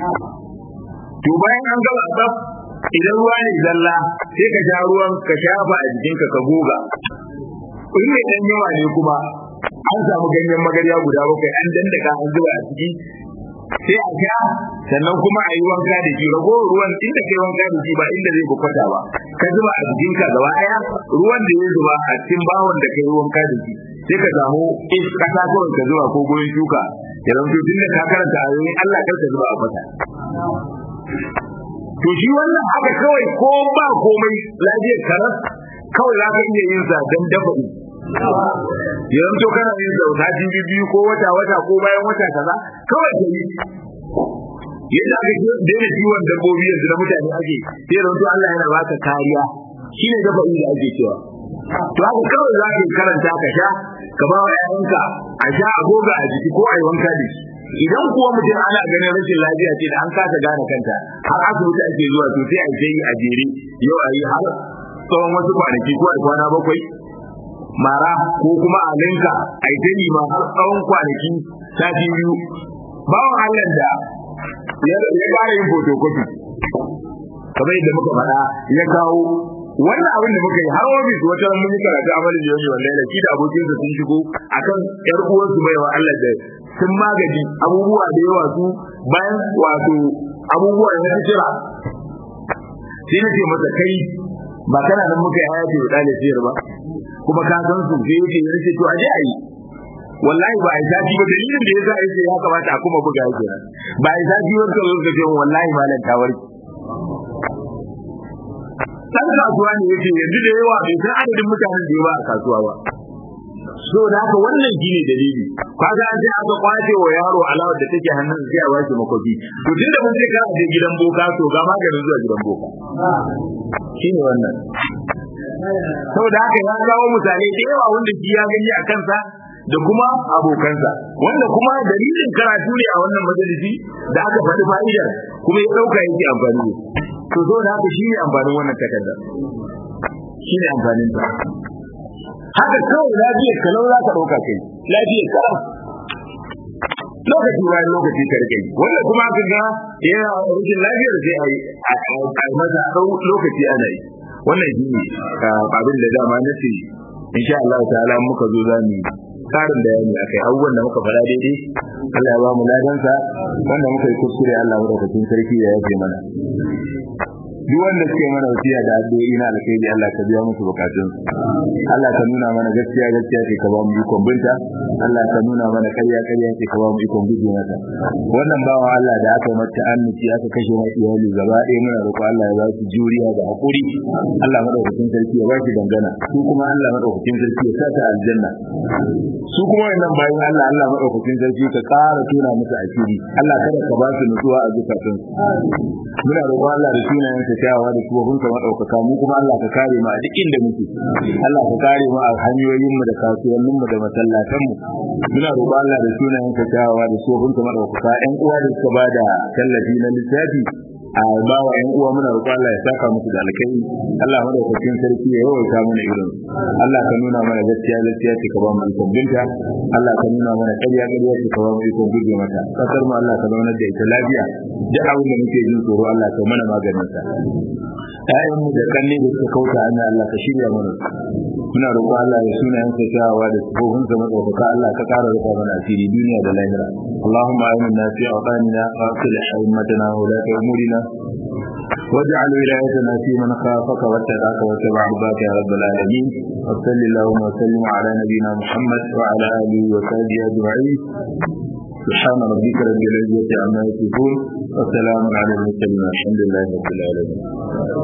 to bayan an gaba tsaf idan ruwa ne zalla sai ka sha ruwan ka shafa a jikinka ka goga in mai dan yawa ne kuma an samu ganyen magarya guda bakwai an dandaka an zuba a ciki sai a sha sannan kuma a yi wanka da shi ragowar ruwan inda kai wanka da shi ba inda zai bukata ba ka zuba a jikinka gaba daya ruwan da ya zuba a cikin bawon da kai wanka da shi sai ka samu is kasa kawai ka zuba ko gurin shuka ya zanto tun da ka karanta ayoyin Allah kar ka zuba a fata to shi wannan haka kawai ko ba komai lafiyar karas kawai za ka iya yin sa don dafa yanzu to kana yin sauta jibi biyu ko wata wata ko bayan wata kaza kawai ka yi yadda aka daina ciwon dabbobi yanzu na mutane ake sai da Allah yana baka kariya shine dafa da ake cewa to haka kawai za ka karanta ka sha ka ba wa yayanka a sha a goga a jiki ko a yi wanka da shi idan kuwa mutum ana ganin rashin lafiya ce da an kasa gane kanta har asibiti ake zuwa to sai a je a jere yau a yi har tsawon wasu kwanaki ko a kwana bakwai mara ko kuma a linka a yi ma har tsawon kwanaki sati biyu bawan Allah da ya fara yin photocopy kamar yadda muka faɗa ya kawo wannan abin da muka yi har ofis wata mun yi karatu a malin yau wallahi da shi da abokinsa sun shigo akan yar uwansu bai wa Allah da sun magaji abubuwa da yawa su bayan wato abubuwa na fitira sai na ce masa kai ba kana nan muka yi hayati da ɗalibiyar ba kuma ka san su sai yake ya ce to a je a yi wallahi ba a yi zafi ba dalilin da yasa yake ya kamata a kuma buga yake ba a yi zafi ba ka zo ka ce wallahi malam ta warke dan kasuwa ne yake yanzu da yawa bai san adadin mutanen da yawa a kasuwa ba so da haka wannan shine dalili kaga an sai aka kwace wa yaro alawar da take hannun sai a bashi makofi to tunda mun sai ka je gidan boka to ga maganin zuwa gidan boka shine wannan saboda haka ya kawo mutane da yawa wanda shi ya gani a kansa da kuma abokansa wanda kuma dalilin karatu ne a wannan majalisi da aka faɗi fa'idar kuma ya ɗauka yake amfani da to zo da haka shi ne amfanin wannan takarda shi ne amfanin ta haka kawai lafiyar kalau za ka ɗauka kai lafiyar kalau lokaci bayan lokaci ka rike wanda kuma aka ga yana rikin lafiyar sai a yi a masa lokaci ana yi wannan shi ne abin da dama na ce insha Allah ta'ala muka zo za mu karin bayani akai abubuwan da muka fara daidai Allah ya ba mu ladansa wanda muka yi kuskure Allah madaukakin sarki ya yafe mana duk wanda suke mana wasiya da addu'o'i na alkhairi Allah ka biya musu bukatun Allah ka nuna mana gaskiya gaskiya ce ka ba mu ikon binta Allah ka nuna mana ƙarya ƙarya ce ka ba mu ikon guje mata wannan bawan Allah da aka mata annuci aka kashe mai iyali gaba ɗaya muna roƙo Allah ya ba su juriya da hakuri Allah madaukakin sarki ya ba shi dangana su kuma Allah madaukakin sarki ya sa ta aljanna su kuma wannan bayan Allah Allah madaukakin sarki ka ƙara tuna musu asiri Allah kada ka ba su nutsuwa a zukatun muna roƙon Allah da sunayen sa kyawawa da tsohon sa madaukaka mu kuma Allah ka kare mu a duk inda muke Allah ka kare mu a hanyoyin mu da kasuwannin mu da masallatan mu muna roƙon Allah da sunayen sa kyawawa da tsohon sa madaukaka ƴan uwa da suka bada tallafi na littafi a ba wa ƴan uwa muna roƙon Allah ya saka musu da alkai Allah madaukakin sarki ya yawaita mana irin Allah ka nuna mana gaskiya gaskiya ce ka ba mu ikon binta Allah ka nuna mana ƙarya ƙarya ce ka ba mu ikon guje mata kasar mu Allah ka zaunar da ita lafiya duk abin da muke jin tsoro Allah ka mana maganin sa ƴaƴan mu da kanne da suka kauta ana Allah ka shirya mana muna roƙo Allah ya suna yanka shawa da sifofin sa madaukaka Allah ka ƙara rufa mana asiri duniya da lahira اللهم آمنا في أوطاننا وأصلح أئمتنا وولاة أمورنا واجعل ولايتنا في من خافك واتقاك واتبع رضاك يا رب العالمين وصل اللهم وسلم على نبينا محمد وعلى اله وصحبه اجمعين سبحان ربك رب العزه عما يصفون وسلام على المرسلين الحمد لله رب العالمين